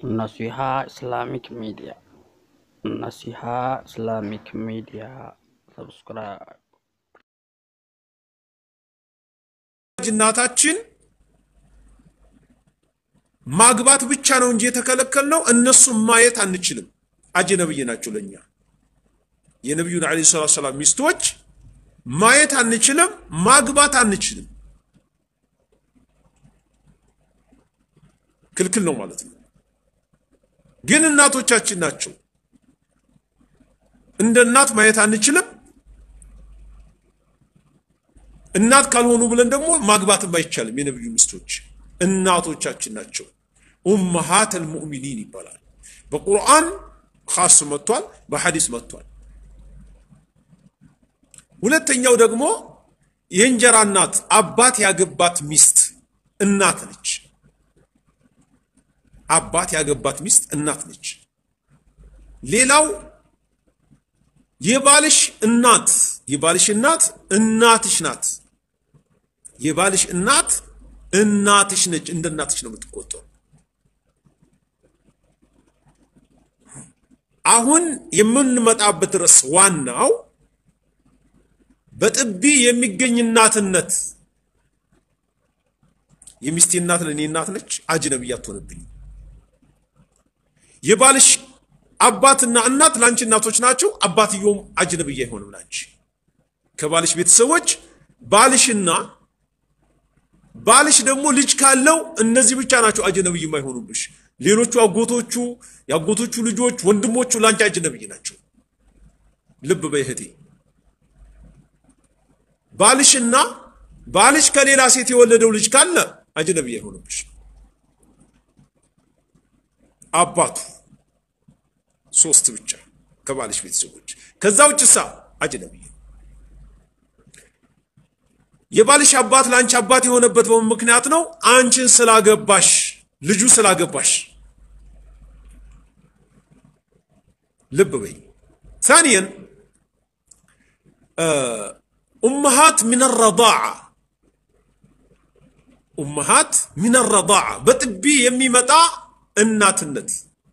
Naseeha Islamic media Nasiha Islamic media subscribe እናታችን ማግባት ብቻ ነው እንጂ የተከለከልነው እነሱም ማየት አንችልም። አጅነብይ ናቸው ለኛ። የነቢዩን ዓለይሂ ሰላቱ ሰላም ሚስቶች ማየት አንችልም፣ ማግባት አንችልም። ክልክል ነው ማለት ነው። ግን እናቶቻችን ናቸው። እንደ እናት ማየት አንችልም። እናት ካልሆኑ ብለን ደግሞ ማግባትም አይቻልም። የነቢዩ ሚስቶች እናቶቻችን ናቸው። ኡመሃት አልሙእሚኒን ይባላል። በቁርአን ኻስ መጥቷል፣ በሐዲስ መጥቷል። ሁለተኛው ደግሞ የእንጀራ እናት አባት ያገባት ሚስት እናት ነች። አባት ያገባት ሚስት እናት ነች። ሌላው የባልሽ እናት የባልሽ እናት እናትሽ ናት። የባልሽ እናት እናትሽ ነች። እንደ እናትሽ ነው የምትቆጠው። አሁን የምንመጣበት ርዕስ ዋናው በጥቢ የሚገኝ እናትነት የሚስቴ እናት ለእኔ እናት ነች። አጅነብይ አትሆንብኝ። የባልሽ አባትና እናት ለአንቺ እናቶች ናቸው። አባትየውም አጅነብይ አይሆንም ላንቺ። ከባልሽ ቤተሰቦች ባልሽና ባልሽ ደግሞ ልጅ ካለው እነዚህ ብቻ ናቸው አጅነብይ የማይሆኑብሽ። ሌሎቹ አጎቶቹ፣ የአጎቶቹ ልጆች፣ ወንድሞቹ ላንቺ አጅነብይ ናቸው። ልብ በይ እህቴ። ባልሽና ባልሽ ከሌላ ሴት የወለደው ልጅ ካለ አጅነብይ አይሆንብሽ። አባቱ ሶስት ብቻ ከባልሽ ቤተሰቦች። ከዛ ውጭሳ አጅነብይ ነው። የባልሽ አባት ለአንቺ አባት የሆነበት በምን ምክንያት ነው? አንቺን ስላገባሽ፣ ልጁ ስላገባሽ። ልብ በይ። ታኒየን ኡመሃት ሚን ረዳዓ ኡመሃት ሚን ረዳዓ በጥቢ የሚመጣ እናትነት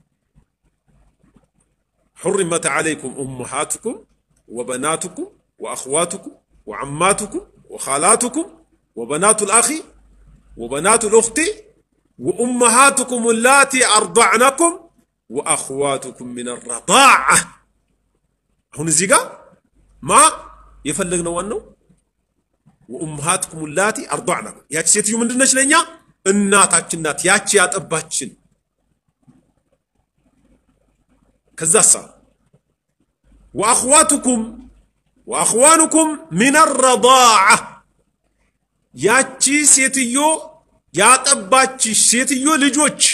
حرمت عليكم أمهاتكم وبناتكم وأخواتكم وعماتكم وخالاتكم وبنات الأخ وبنات الأخت وأمهاتكم اللاتي أرضعنكم وأخواتكم من الرضاعة هون الزيقة ما يفلقنا وانو وأمهاتكم اللاتي أرضعنكم ياتي سيتيو من دنش لنيا እናታችን ናት ያቺ ያጠባችን ከዛሳ ወአኽዋቱኩም ወአኽዋኑኩም ሚን ረዳዓ ያቺ ሴትዮ ያጠባች ሴትዮ ልጆች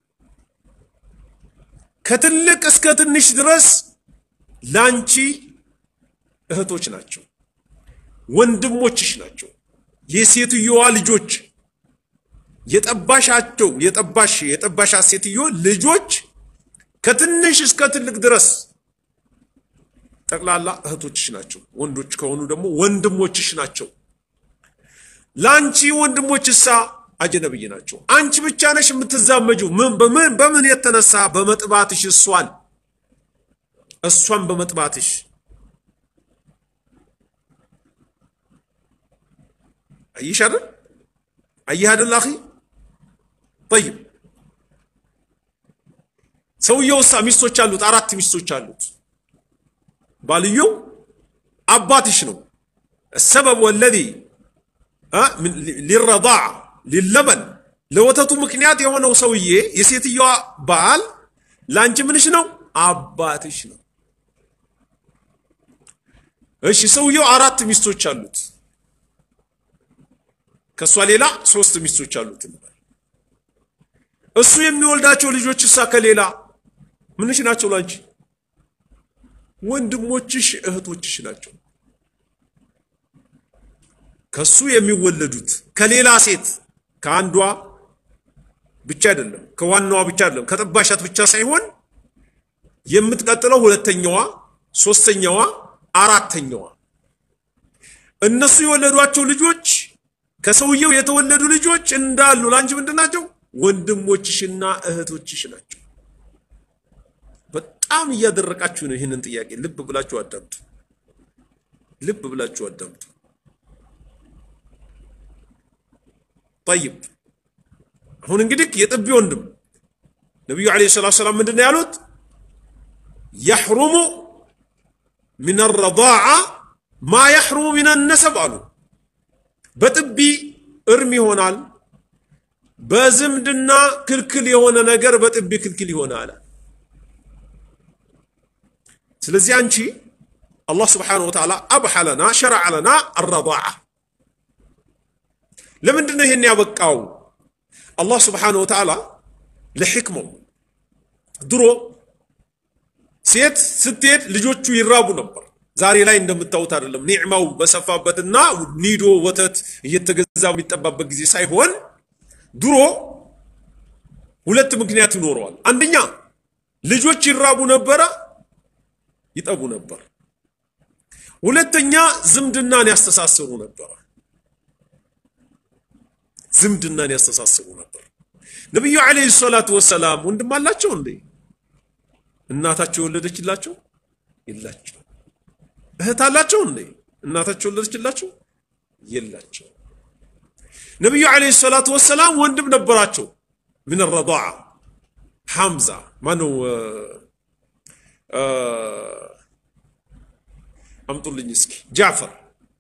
ከትልቅ እስከ ትንሽ ድረስ ላንቺ እህቶች ናቸው፣ ወንድሞችሽ ናቸው። የሴትዮዋ ልጆች የጠባሻቸው የጠባሽ የጠባሻት ሴትዮ ልጆች ከትንሽ እስከ ትልቅ ድረስ ጠቅላላ እህቶችሽ ናቸው። ወንዶች ከሆኑ ደግሞ ወንድሞችሽ ናቸው። ለአንቺ ወንድሞችሳ አጀነብይ ናቸው። አንቺ ብቻ ነሽ የምትዛመጁ። ምን በምን በምን የተነሳ በመጥባትሽ እሷን እሷን በመጥባትሽ አይሽ አይደል አይህ አይደል አኺ ጠይብ ሰውየውሳ ሚስቶች አሉት፣ አራት ሚስቶች አሉት። ባልየው አባትሽ ነው። ሰበብ ወለዚ ሊረዳዕ ሊለበን ለወተቱ ምክንያት የሆነው ሰውዬ የሴትየዋ ባል ለአንቺ ምንሽ ነው? አባትሽ ነው። እሺ ሰውየው አራት ሚስቶች አሉት። ከእሷ ሌላ ሶስት ሚስቶች አሉት እንበል። እሱ የሚወልዳቸው ልጆች እሳ ከሌላ ምንሽ ናቸው? ላንቺ ወንድሞችሽ እህቶችሽ ናቸው። ከሱ የሚወለዱት ከሌላ ሴት ከአንዷ ብቻ አይደለም፣ ከዋናዋ ብቻ አይደለም፣ ከጠባሻት ብቻ ሳይሆን የምትቀጥለው ሁለተኛዋ፣ ሶስተኛዋ፣ አራተኛዋ እነሱ የወለዷቸው ልጆች ከሰውየው የተወለዱ ልጆች እንዳሉ ላንቺ ምንድን ናቸው? ወንድሞችሽና እህቶችሽ ናቸው። በጣም እያደረቃችሁ ነው። ይህንን ጥያቄ ልብ ብላችሁ አዳምጡ። ልብ ብላችሁ አዳምጡ። ጠይብ አሁን እንግዲህ የጥቢ ወንድም ነቢዩ ዓለይሂ ሰላቱ ሰላም ምንድን ነው ያሉት? የሕሩሙ ሚን ረዳዓ ማ የሕሩሙ ሚን ነሰብ አሉ። በጥቢ እርም ይሆናል፣ በዝምድና ክልክል የሆነ ነገር በጥቢ ክልክል ይሆናል። ስለዚህ አንቺ አላህ ስብሓነሁ ወተዓላ አብሐ ለና ሸረዐ ለና አረዳዓ ለምንድን ነው ይሄን ያበቃው? አላህ ስብሓነሁ ወተዓላ ለሕክመው ድሮ ሴት ስትሄድ ልጆቹ ይራቡ ነበር። ዛሬ ላይ እንደምታዩት አይደለም። ኒዕማው በሰፋበትና ኒዶ ወተት እየተገዛ የሚጠባበት ጊዜ ሳይሆን ድሮ ሁለት ምክንያት ይኖረዋል። አንደኛ ልጆች ይራቡ ነበረ፣ ይጠቡ ነበር። ሁለተኛ ዝምድናን ያስተሳስሩ ነበር። ዝምድናን ያስተሳስሩ ነበር። ነቢዩ ዓለይሂ ሰላቱ ወሰላም ወንድም አላቸው እንዴ? እናታቸው የወለደችላቸው የላቸው። እህት አላቸው እንዴ? እናታቸው የወለደችላቸው የላቸው። ነቢዩ ዓለይሂ ሰላቱ ወሰላም ወንድም ነበራቸው። ምን ረዳዓ ሐምዛ ማነው? አምጡልኝ እስኪ ጃዕፈር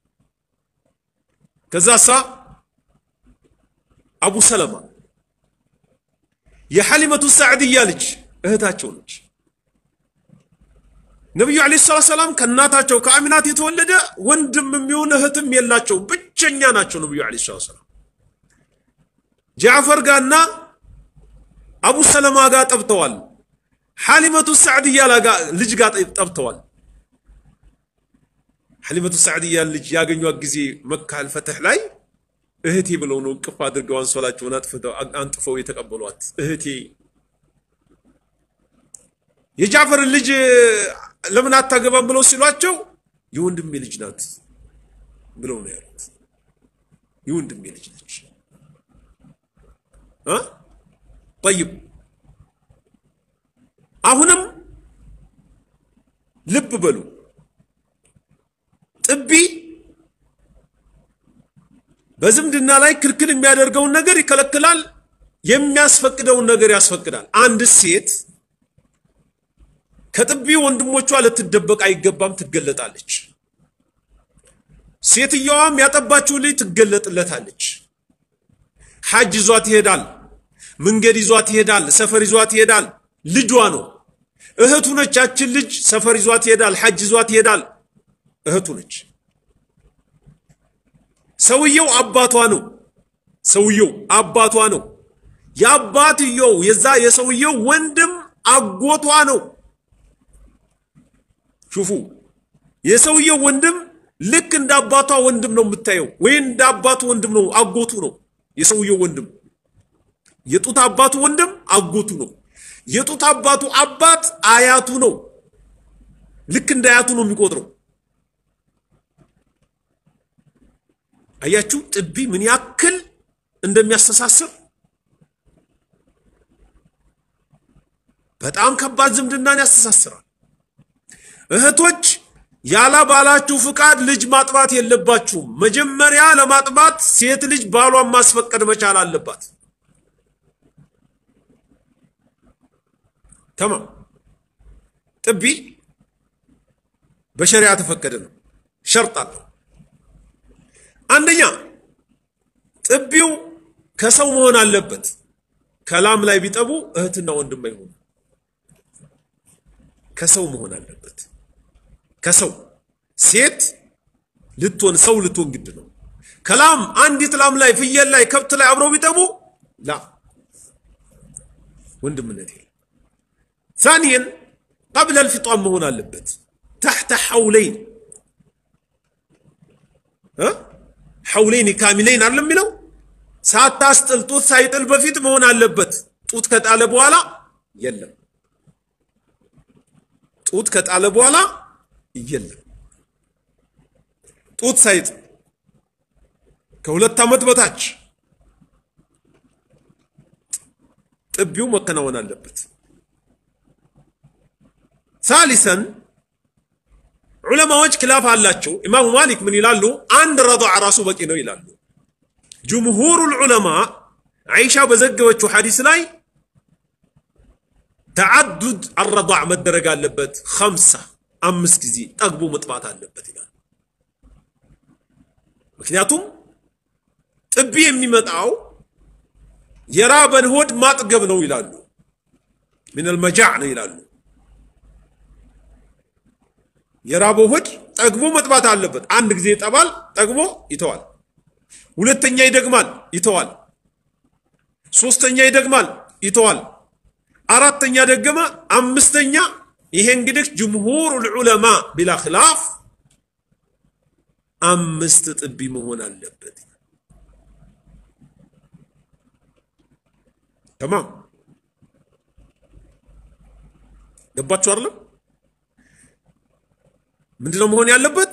ከዛሳ አቡ ሰለማ የሐሊመቱ ሳዕድያ ልጅ እህታቸው ነች። ነቢዩ ዓለይሂ ሰላቱ ሰላም ከእናታቸው ከአሚናት የተወለደ ወንድም የሚሆን እህትም የላቸው፣ ብቸኛ ናቸው። ነቢዩ ዓለይሂ ሰላቱ ሰላም ጃዕፈር ጋርና አቡ ሰለማ ጋር ጠብተዋል። ሐሊመቱ ሳዕድያ ልጅ ጋር ጠብተዋል። ሐሊመቱ ሳዕድያ ልጅ ያገኟት ጊዜ መካ አልፈትሕ ላይ እህቴ ብለው ነው እቅፍ አድርገው አንሶላቸውን አንጥፈው የተቀበሏት። እህቴ የጃፈርን ልጅ ለምን አታገባም ብለው ሲሏቸው የወንድሜ ልጅ ናት ብለው ነው ያሉት። የወንድሜ ልጅ ነች። ጠይብ አሁንም ልብ በሉ ጥቢ በዝምድና ላይ ክልክል የሚያደርገውን ነገር ይከለክላል፣ የሚያስፈቅደውን ነገር ያስፈቅዳል። አንድ ሴት ከጥቢ ወንድሞቿ ልትደበቅ አይገባም፣ ትገለጣለች። ሴትየዋም ያጠባችው ልጅ ትገለጥለታለች። ሐጅ ይዟት ይሄዳል፣ መንገድ ይዟት ይሄዳል፣ ሰፈር ይዟት ይሄዳል። ልጇ ነው፣ እህቱ ነች። ያችን ልጅ ሰፈር ይዟት ይሄዳል፣ ሐጅ ይዟት ይሄዳል፣ እህቱ ነች። ሰውየው አባቷ ነው። ሰውየው አባቷ ነው። የአባትየው የዛ የሰውየው ወንድም አጎቷ ነው። ሹፉ የሰውየው ወንድም ልክ እንደ አባቷ ወንድም ነው የምታየው፣ ወይ እንደ አባቱ ወንድም ነው፣ አጎቱ ነው። የሰውየው ወንድም የጡት አባቱ ወንድም አጎቱ ነው። የጡት አባቱ አባት አያቱ ነው። ልክ እንደ አያቱ ነው የሚቆጥረው። አያችሁ ጥቢ ምን ያክል እንደሚያስተሳስር በጣም ከባድ ዝምድናን ያስተሳስራል። እህቶች ያለ ባላችሁ ፍቃድ ልጅ ማጥባት የለባችሁም። መጀመሪያ ለማጥባት ሴት ልጅ ባሏን ማስፈቀድ መቻል አለባት። ተማም ጥቢ በሸሪያ ተፈቀደ ነው፣ ሸርጥ አለው። አንደኛ ጥቢው ከሰው መሆን አለበት። ከላም ላይ ቢጠቡ እህትና ወንድም አይሆኑ። ከሰው መሆን አለበት። ከሰው ሴት ልትሆን ሰው ልትሆን ግድ ነው። ከላም አንዲት ላም ላይ ፍየል ላይ ከብት ላይ አብረው ቢጠቡ ላ ወንድምነት የለም። ثانيا قبل الفطام መሆን አለበት። تحت حولين ሐውሌን ካሚሌን አይደለም የሚለው ሳታስጥል ጡት ሳይጥል በፊት መሆን አለበት። ጡት ከጣለ በኋላ የለም። ጡት ከጣለ በኋላ የለም። ጡት ሳይጥል ከሁለት ዓመት በታች ጥቢው መከናወን አለበት። ሳሊሰን ዑለማዎች ክላፍ አላቸው። ኢማሙ ማሊክ ምን ይላሉ? አንድ ረضዕ ራሱ በቂ ነው ይላሉ። ጅምሁሩል ዑለማ አይሻ በዘገበችው ሐዲስ ላይ ተዓዱድ አረضዕ መደረግ አለበት፣ ኸምሳ አምስት ጊዜ ጠግቦ መጥባት አለበት ይላሉ። ምክንያቱም ጥቢ የሚመጣው የራበን ሆድ ማጥገብ ነው ይላሉ። ሚነል መጃዕ ነው ይላሉ። የራበው ሆድ ጠግቦ መጥባት አለበት። አንድ ጊዜ ይጠባል፣ ጠግቦ ይተዋል። ሁለተኛ ይደግማል፣ ይተዋል። ሶስተኛ ይደግማል፣ ይተዋል። አራተኛ ደገመ፣ አምስተኛ። ይሄ እንግዲህ ጅምሁር ዑለማ ቢላ ኽላፍ አምስት ጥቢ መሆን አለበት። ተማም ገባችሁ አይደለም? ምንድነው መሆን ያለበት?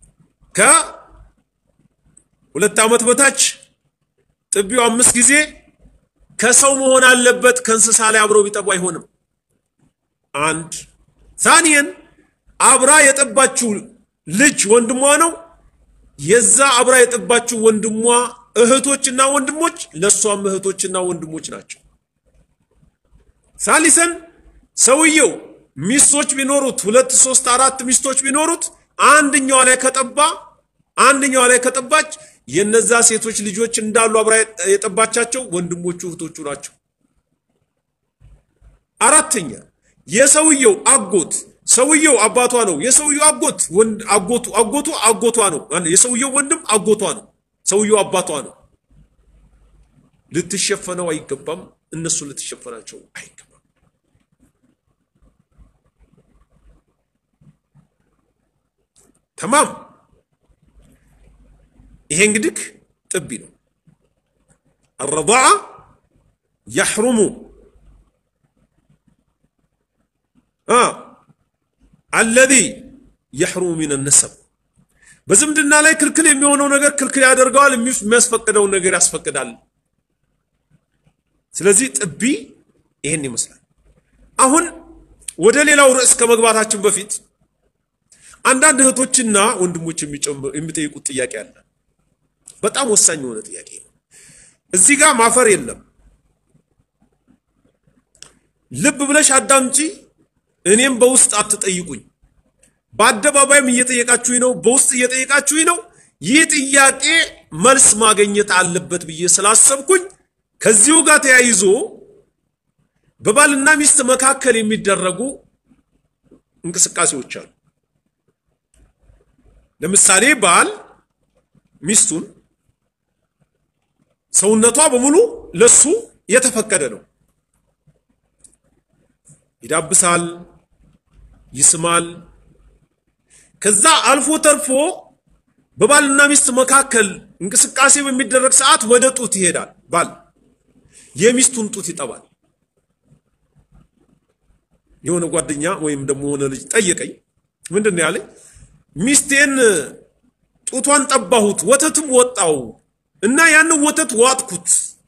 ከሁለት ዓመት በታች ጥቢው አምስት ጊዜ ከሰው መሆን አለበት። ከእንስሳ ላይ አብረው ቢጠቡ አይሆንም። አንድ ሳኒየን አብራ የጠባችው ልጅ ወንድሟ ነው። የዛ አብራ የጠባችው ወንድሟ እህቶችና ወንድሞች ለእሷም እህቶችና ወንድሞች ናቸው። ሳሊሰን ሰውየው ሚስቶች ቢኖሩት ሁለት ሶስት አራት ሚስቶች ቢኖሩት አንደኛዋ ላይ ከጠባ አንደኛዋ ላይ ከጠባች የነዛ ሴቶች ልጆች እንዳሉ አብራ የጠባቻቸው ወንድሞቹ እህቶቹ ናቸው። አራተኛ የሰውየው አጎት ሰውየው አባቷ ነው። የሰውየው አጎት ወንድ አጎቱ አጎቱ አጎቷ ነው። የሰውየው ወንድም አጎቷ ነው። ሰውየው አባቷ ነው። ልትሸፈነው አይገባም። እነሱ ልትሸፈናቸው አይገባም። ተማም ይሄ እንግዲህ ጥቢ ነው። አረضዓ ያሕሩሙ አለዚ የሕሩሙ ሚን ነሰብ በዝምድና ላይ ክልክል የሚሆነው ነገር ክልክል ያደርገዋል፣ የሚያስፈቅደውን ነገር ያስፈቅዳል። ስለዚህ ጥቢ ይሄን ይመስላል። አሁን ወደ ሌላው ርዕስ ከመግባታችን በፊት አንዳንድ እህቶችና ወንድሞች የሚጠይቁት ጥያቄ አለ። በጣም ወሳኝ የሆነ ጥያቄ ነው። እዚህ ጋር ማፈር የለም። ልብ ብለሽ አዳምጪ። እኔም በውስጥ አትጠይቁኝ። በአደባባይም እየጠየቃችሁኝ ነው፣ በውስጥ እየጠየቃችሁኝ ነው። ይህ ጥያቄ መልስ ማግኘት አለበት ብዬ ስላሰብኩኝ ከዚሁ ጋር ተያይዞ በባልና ሚስት መካከል የሚደረጉ እንቅስቃሴዎች አሉ። ለምሳሌ ባል ሚስቱን ሰውነቷ በሙሉ ለሱ የተፈቀደ ነው። ይዳብሳል፣ ይስማል። ከዛ አልፎ ተርፎ በባልና ሚስት መካከል እንቅስቃሴ በሚደረግ ሰዓት ወደ ጡት ይሄዳል። ባል የሚስቱን ጡት ይጠባል። የሆነ ጓደኛ ወይም ደግሞ የሆነ ልጅ ጠየቀኝ። ምንድን ነው ያለኝ? ሚስቴን ጡቷን ጠባሁት፣ ወተትም ወጣው እና ያንን ወተት ዋጥኩት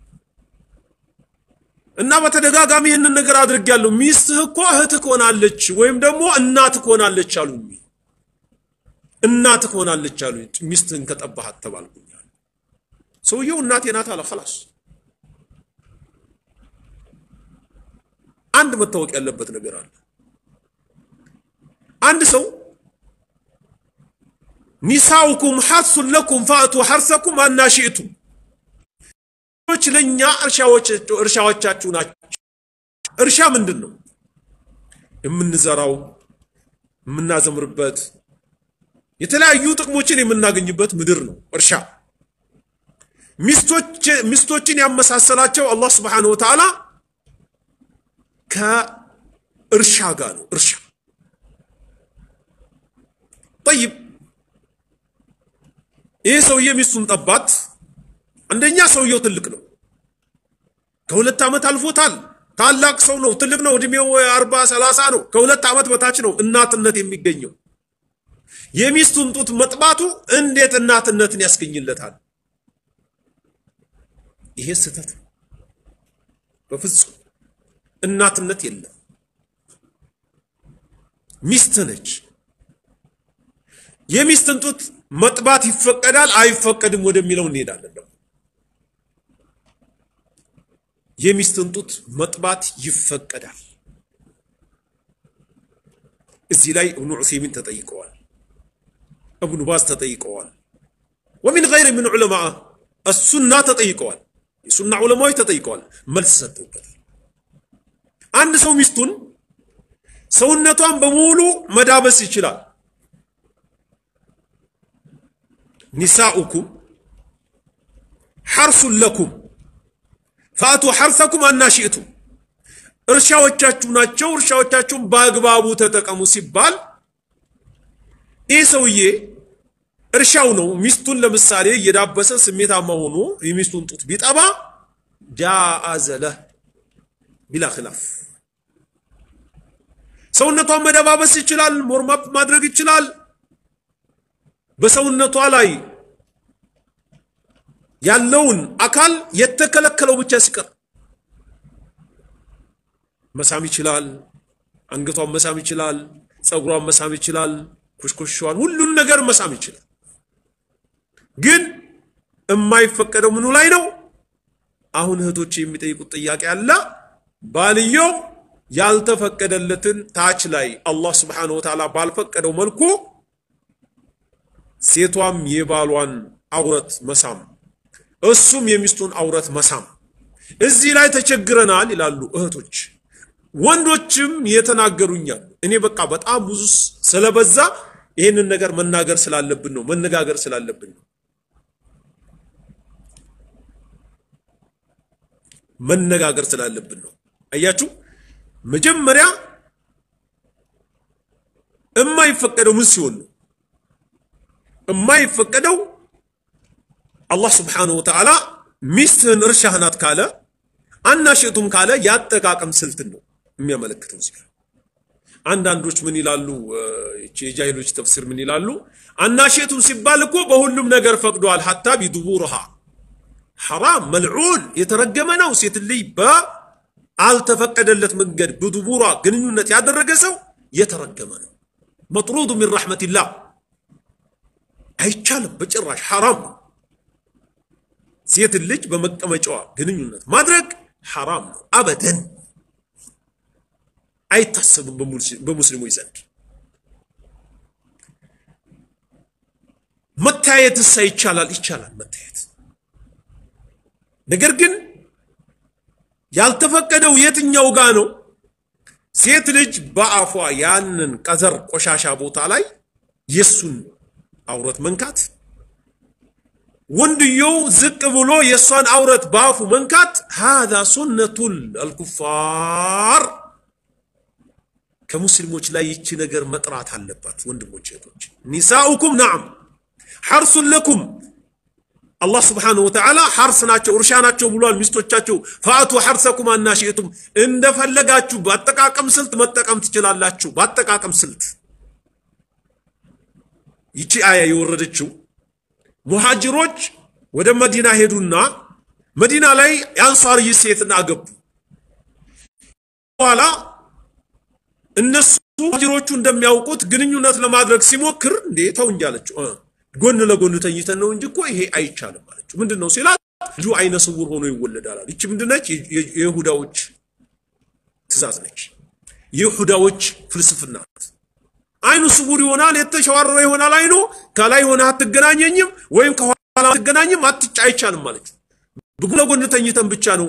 እና በተደጋጋሚ ይህንን ነገር አድርጌያለሁ። ሚስትህ እኮ እህትህ ትሆናለች ወይም ደግሞ እናትህ ትሆናለች አሉኝ። እናትህ ትሆናለች አሉኝ። ሚስትህን ከጠባሃት ተባልኩኝ። ሰውየው እናቴ ናት አለ። ኸላስ አንድ መታወቅ ያለበት ነገር አለ። አንድ ሰው ኒሳኡኩም ሐርሱን ለኩም ፋእቱ ሐርሰኩም አና ሽእቱም ች ለእኛ እርሻዎቻችሁ ናቸው። እርሻ ምንድን ነው? የምንዘራው የምናዘምርበት የተለያዩ ጥቅሞችን የምናገኝበት ምድር ነው እርሻ። ሚስቶችን ያመሳሰላቸው አላህ ስብሓነሁ ወተዓላ ከእርሻ ጋር ነው። እርሻ ጠይብ ይህ ሰውዬ ሚስቱን ጠባት። አንደኛ ሰውየው ትልቅ ነው፣ ከሁለት ዓመት አልፎታል። ታላቅ ሰው ነው፣ ትልቅ ነው። እድሜው አርባ ሰላሳ ነው። ከሁለት ዓመት በታች ነው እናትነት የሚገኘው። የሚስቱን ጡት መጥባቱ እንዴት እናትነትን ያስገኝለታል? ይሄ ስህተት ነው። በፍጹም እናትነት የለም። ሚስት ነች። የሚስትን ጡት መጥባት ይፈቀዳል አይፈቀድም ወደሚለው እንሄዳለን። ደግሞ የሚስትን ጡት መጥባት ይፈቀዳል። እዚህ ላይ እብኑ ዑሰይሚን ተጠይቀዋል፣ እብኑ ባዝ ተጠይቀዋል፣ ወሚን ገይር ምን ዑለማ እሱና ተጠይቀዋል። የሱና ዑለማዎች ተጠይቀዋል፣ መልስ ሰጥተውበታል። አንድ ሰው ሚስቱን ሰውነቷን በሙሉ መዳበስ ይችላል። ኒሳኡኩም ሐርሱን ለኩም ፈአቱ ሐርሰኩም አናሽእቱም እርሻዎቻችሁ ናቸው፣ እርሻዎቻችሁን በአግባቡ ተጠቀሙ ሲባል ይህ ሰውዬ እርሻው ነው። ሚስቱን ለምሳሌ እየዳበሰ ስሜታማ ሆኖ የሚስቱን ጡት ቢጠባ ጃአዘ ለህ ቢላ ኺላፍ ሰውነቷን መደባበስ ይችላል፣ ሞርማፕ ማድረግ ይችላል። በሰውነቷ ላይ ያለውን አካል የተከለከለው ብቻ ሲቀር መሳም ይችላል። አንገቷን መሳም ይችላል። ፀጉሯን መሳም ይችላል። ኩሽኩሿን፣ ሁሉን ነገር መሳም ይችላል። ግን የማይፈቀደው ምኑ ላይ ነው? አሁን እህቶች የሚጠይቁት ጥያቄ አለ። ባልየው ያልተፈቀደለትን ታች ላይ አላህ ስብሓነሁ ወተዓላ ባልፈቀደው መልኩ ሴቷም የባሏን አውረት መሳም፣ እሱም የሚስቱን አውረት መሳም፣ እዚህ ላይ ተቸግረናል ይላሉ እህቶች። ወንዶችም የተናገሩኛል። እኔ በቃ በጣም ብዙ ስለበዛ ይህንን ነገር መናገር ስላለብን ነው፣ መነጋገር ስላለብን ነው። መነጋገር ስላለብን ነው። አያችሁ፣ መጀመሪያ የማይፈቀደው ምን ሲሆን ነው? የማይፈቀደው አላህ ስብሓነሁ ወተዓላ ሚስትህን እርሻህ ናት ካለ አናሽቱም ካለ የአጠቃቀም ስልትን ነው የሚያመለክተው። እዚህ ጋር አንዳንዶች ምን ይላሉ? የጃሂሎች ተፍሲር ምን ይላሉ? አናሽቱም ሲባል እኮ በሁሉም ነገር ፈቅዷል። ሀታ ቢዱቡርሃ ሐራም መልዑን የተረገመ ነው። ሴት ልጅ በአልተፈቀደለት መንገድ በዱቡሯ ግንኙነት ያደረገ ሰው የተረገመ ነው። መጥሩዱ ሚን ረሕመቲላህ አይቻልም፣ በጭራሽ ሐራም ነው። ሴት ልጅ በመቀመጫዋ ግንኙነት ማድረግ ሐራም ነው። አበደን አይታሰብም በሙስሊሞች ዘንድ። መታየትሳ ይቻላል? ይቻላል መታየት። ነገር ግን ያልተፈቀደው የትኛው ጋ ነው? ሴት ልጅ በአፏ ያንን ቀዘር ቆሻሻ ቦታ ላይ የሱን አውረት መንካት ወንድየው ዝቅ ብሎ የእሷን አውረት በአፉ መንካት ሃዛ ሱነቱል አልኩፋር ከሙስሊሞች ላይ ይቺ ነገር መጥራት አለባት። ወንድሞች እህቶች፣ ኒሳኡኩም ናዓም ሐርሱን ለኩም አላህ ስብሓነሁ ወተዓላ ሐርስ ናቸው እርሻ ናቸው ብሏል። ሚስቶቻቸው ፈአቱ ሐርሰኩም አናሽእቱም እንደፈለጋችሁ በአጠቃቀም ስልት መጠቀም ትችላላችሁ። በአጠቃቀም ስልት ይቺ አያ የወረደችው ሙሃጅሮች ወደ መዲና ሄዱና መዲና ላይ የአንሷርይ ሴትን አገቡ። በኋላ እነሱ ሙሃጅሮቹ እንደሚያውቁት ግንኙነት ለማድረግ ሲሞክር እንዴ ተው እንጂ አለችው። ጎን ለጎን ተኝተን ነው እንጂ እኮ ይሄ አይቻልም አለችው። ምንድን ነው ሲላት ልጁ አይነ ስውር ሆኖ ይወለዳል አለ። ይቺ ምንድን ነች? የይሁዳዎች ትእዛዝ ነች። የይሁዳዎች ፍልስፍና ናት። አይኑ ስውር ይሆናል፣ የተሸዋረረ ይሆናል። አይኑ ከላይ ሆነ አትገናኘኝም፣ ወይም ከኋላ አትገናኝም፣ አትጫ አይቻልም ማለት በጎን ለጎን ተኝተን ብቻ ነው።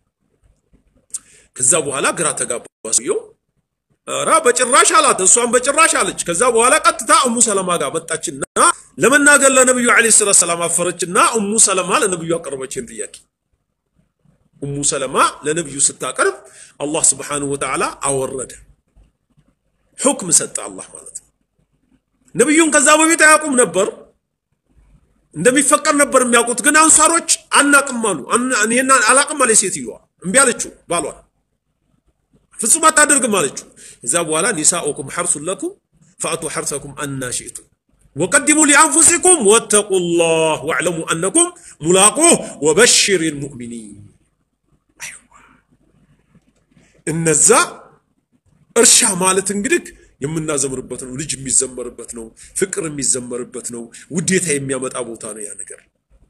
ከዛ በኋላ ግራ ተጋባ ሰውየው። ኧረ በጭራሽ አላት፣ እሷን በጭራሽ አለች። ከዛ በኋላ ቀጥታ እሙ ሰለማ ጋር መጣችና ለመናገር ለነብዩ ዓለይሂ ሰላቱ ሰላም አፈረችና እሙ ሰለማ ለነብዩ አቀረበችን ጥያቄ። እሙ ሰለማ ለነብዩ ስታቀርብ አላህ ስብሓነሁ ወተዓላ አወረደ ሁክም ሰጠ አላህ ማለት ነው። ነቢዩን ከዛ በፊት አያውቁም ነበር፣ እንደሚፈቀድ ነበር የሚያውቁት። ግን አንሳሮች አናቅም አሉ። ይሄን አላቅም አለ ሴትዮዋ። እምቢ አለችው ባሏ፣ ፍጹም አታደርግም አለችው። እዛ በኋላ ኒሳኡኩም ሐርሱን ለኩም ፈአቱ ሐርሰኩም አና ሽእቱም ወቀድሙ ሊአንፉሲኩም ወተቁላህ ወዕለሙ አነኩም ሙላቁህ ወበሽር ልሙእሚኒን። እነዛ እርሻ ማለት እንግዲህ የምናዘምርበት ነው። ልጅ የሚዘመርበት ነው። ፍቅር የሚዘመርበት ነው። ውዴታ የሚያመጣ ቦታ ነው ያ ነገር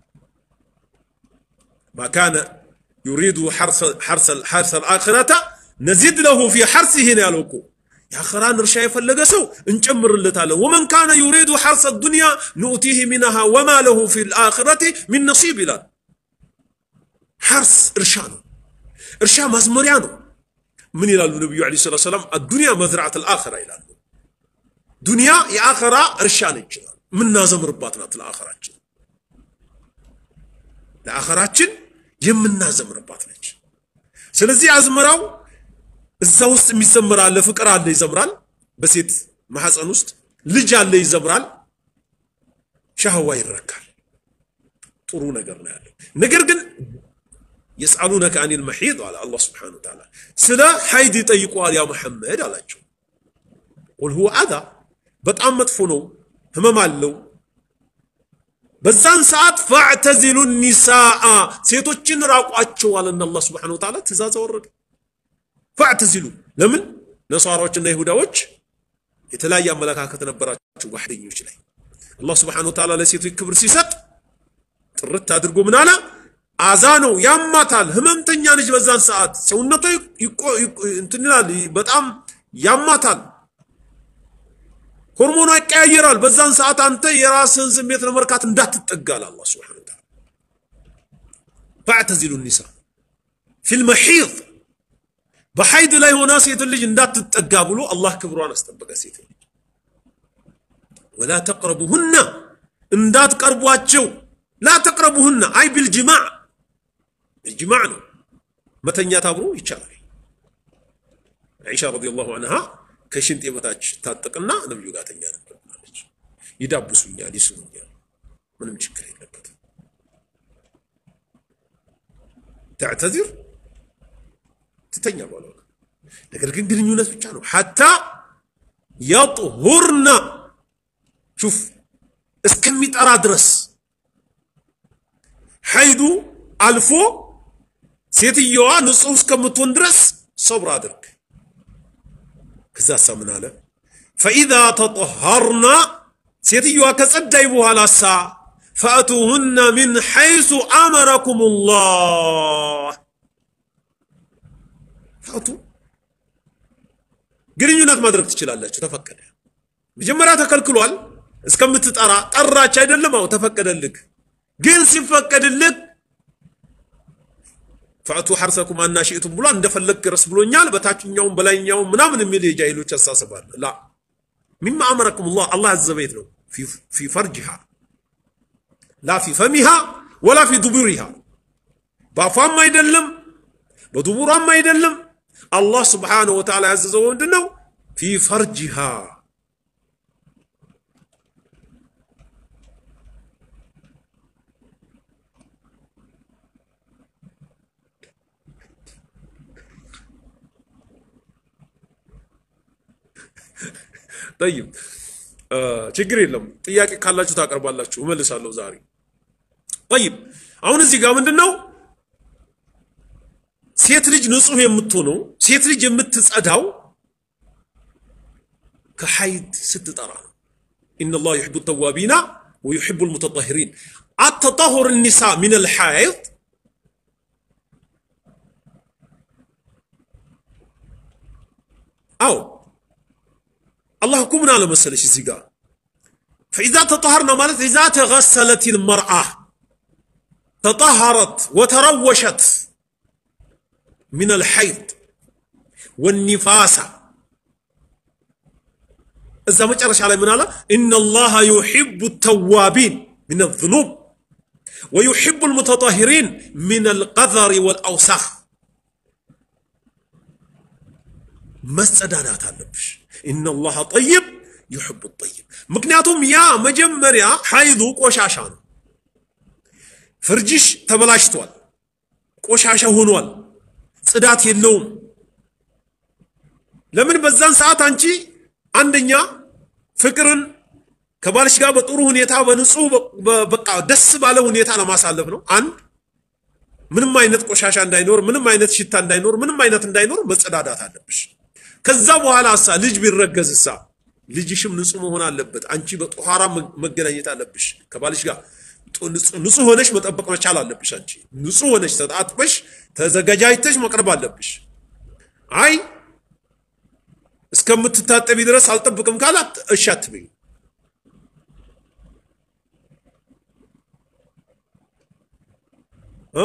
ማካነ ዩሪዱ ሐርሰ ልአኽረተ ነዚድ ለሁ ፊ ሐርሲህ ነው ያለው እኮ የአኸራን እርሻ የፈለገ ሰው እንጨምርለታለን። ወመን ካነ ዩሪዱ ሐርሰ ዱንያ ኑእቲህ ሚንሃ ወማ ለሁ ፊ ልአኽረቲ ሚን ነሲብ ይላል። ሐርስ እርሻ ነው። እርሻ ማዝመሪያ ነው። ምን ይላሉ ነቢዩ ዓለይሂ ሰላቱ ወሰላም? አዱንያ መዝራዕት ልአኸራ ይላሉ። ዱንያ የአኸራ እርሻ ነች ይላሉ። የምናዘምርባት ናት ለአኸራችን ለአኸራችን የምናዘምርባት ነች። ስለዚህ አዝመራው እዛ ውስጥ የሚዘምር አለ፣ ፍቅር አለ ይዘምራል። በሴት ማህፀን ውስጥ ልጅ አለ ይዘምራል። ሻህዋ ይረካል። ጥሩ ነገር ነው ያለው። ነገር ግን የስአሉነከ አኒል መሒድ አለ አላህ ስብሓነሁ ወተዓላ ስለ ሐይድ ይጠይቁሃል ያ መሐመድ አላቸው። ቁል ሁወ አዛ በጣም መጥፎ ነው፣ ህመም አለው በዛን ሰዓት ፈዕተዚሉ ኒሳአ ሴቶችን ራቋቸው አለና አላህ ስብሓነሁ ወተዓላ ትእዛዝ አወረደ። ፈዕተዚሉ ለምን ነሷራዎችና ይሁዳዎች የተለያየ አመለካከት ነበራቸው ዋህደኞች ላይ አላህ ስብሓነሁ ወተዓላ ለሴቶች ክብር ሲሰጥ ጥርት አድርጎ ምን አለ? አዛ ነው፣ ያማታል፣ ህመምተኛ ነች። በዛን ሰዓት ሰውነቷ እንትን ይላል፣ በጣም ያማታል ሆርሞኗ ይቀያየራል። በዛን ሰዓት አንተ የራስህን ስሜት ለመርካት እንዳትጠጋል አላህ ሱብሓነሁ ወተዓላ ፈዕተዚሉ ኒሳ ፊል መሒድ በሐይድ ላይ ሆና ሴት ልጅ እንዳትጠጋ ብሎ አላህ ክብሯን አስጠበቀ። ሴት ልጅ ወላ ተቅረቡሁና እንዳትቀርቧቸው፣ ላ ተቅረቡሁና አይ ቢልጅማዕ ቢልጅማዕ ነው መተኛት አብሮ ይቻላል። ዒሻ ረዲየላሁ ዐንሃ ከሽንጤ በታች ታጠቅና ነብዩ ጋር ተኛ ነበር አለች። ይዳብሱኛል፣ ይስሙኛል፣ ምንም ችግር የለበትም። ተዕተዚር ትተኛ ባሏ ነገር ግን ግንኙነት ብቻ ነው። ሐታ የጥሁርና ሹፍ እስከሚጠራ ድረስ ሐይዱ አልፎ ሴትየዋ ንጹሕ እስከምትሆን ድረስ ሰብር አድርግ። ከዛ ሳ ምን አለ ፈኢዛ ተጠሃርና ሴትዮዋ ከጸዳይ በኋላ ሳ ፈአቱሁነ ሚን ሐይሱ አመረኩም ላህ ፈአቱ ግንኙነት ማድረግ ትችላላችሁ፣ ተፈቀደ። መጀመሪያ ተከልክሏል እስከምትጠራ ጠራች አይደለም? አዎ ተፈቀደልክ። ግን ሲፈቀድልክ ፈአቱ ሐርሰኩም አና ሽእቱም ብሏል። እንደፈለግ ረስ ብሎኛል። በታችኛውም በላይኛውም ምናምን የሚል የጃሂሎች አሳስባል። ላ ሚማ አመረኩም ላህ አላህ ያዘዘ ቤት ነው። ፊ ፈርጅሃ ላ ፊ ፈሚሃ ወላ ፊ ዱቡሪሃ በአፏም አይደለም በዱቡሯም አይደለም። አላህ ስብሓነሁ ወተዓላ ያዘዘው ምንድን ነው? ፊ ፈርጅሃ ጠይብ ችግር የለም። ጥያቄ ካላችሁ ታቀርባላችሁ፣ እመልሳለሁ ዛሬ። ጠይብ አሁን እዚህ ጋር ምንድን ነው ሴት ልጅ ንጹህ የምትሆነው ሴት ልጅ የምትጸዳው ከሐይድ ስትጠራ ነው። ኢነላህ ዩሒቡ ተዋቢና ወዩሒቡ ልሙተጠሂሪን አተጣሁር ኒሳ ሚን አልሐይድ አዎ አላህ እኮ ምን አለ መሰለሽ እዚህ ጋር ፈኢዛ ተጠሃርና ማለት ኢዛ ተገሰለት ልመርአ ተጠሃረት ወተረወሸት ሚን አልሐይድ ወኒፋሳ እዛ መጨረሻ ላይ ምን አለ ኢነላሃ ዩሒቡ ተዋቢን ሚን አዝኑብ ወዩሒቡ ልሙተጠሂሪን ሚን አልቀዘሪ ወልአውሳኽ መጸዳዳት አለብሽ ኢነላሃ ጠይብ ዩሕቡ ጠይብ። ምክንያቱም ያ መጀመሪያ ሐይዱ ቆሻሻ ነው። ፍርጅሽ ተበላሽቷል፣ ቆሻሻ ሆኗል፣ ጽዳት የለውም። ለምን በዛን ሰዓት አንቺ አንደኛ ፍቅርን ከባልሽ ጋር በጥሩ ሁኔታ በንጹህ በቃ ደስ ባለ ሁኔታ ለማሳለፍ ነው። አንድ ምንም አይነት ቆሻሻ እንዳይኖር፣ ምንም አይነት ሽታ እንዳይኖር፣ ምንም አይነት እንዳይኖር መጸዳዳት አለብሽ። ከዛ በኋላ ሳ ልጅ ቢረገዝ ሳ ልጅሽም ንጹህ መሆን አለበት። አንቺ በጦሃራ መገናኘት አለብሽ ከባልሽ ጋር ንጹህ ሆነሽ መጠበቅ መቻል አለብሽ። አንቺ ንጹህ ሆነሽ ተጣጥበሽ ተዘጋጃጅተሽ መቅረብ አለብሽ። አይ እስከምትታጠቢ ድረስ አልጠብቅም ካላት እሺ አትበይ። እ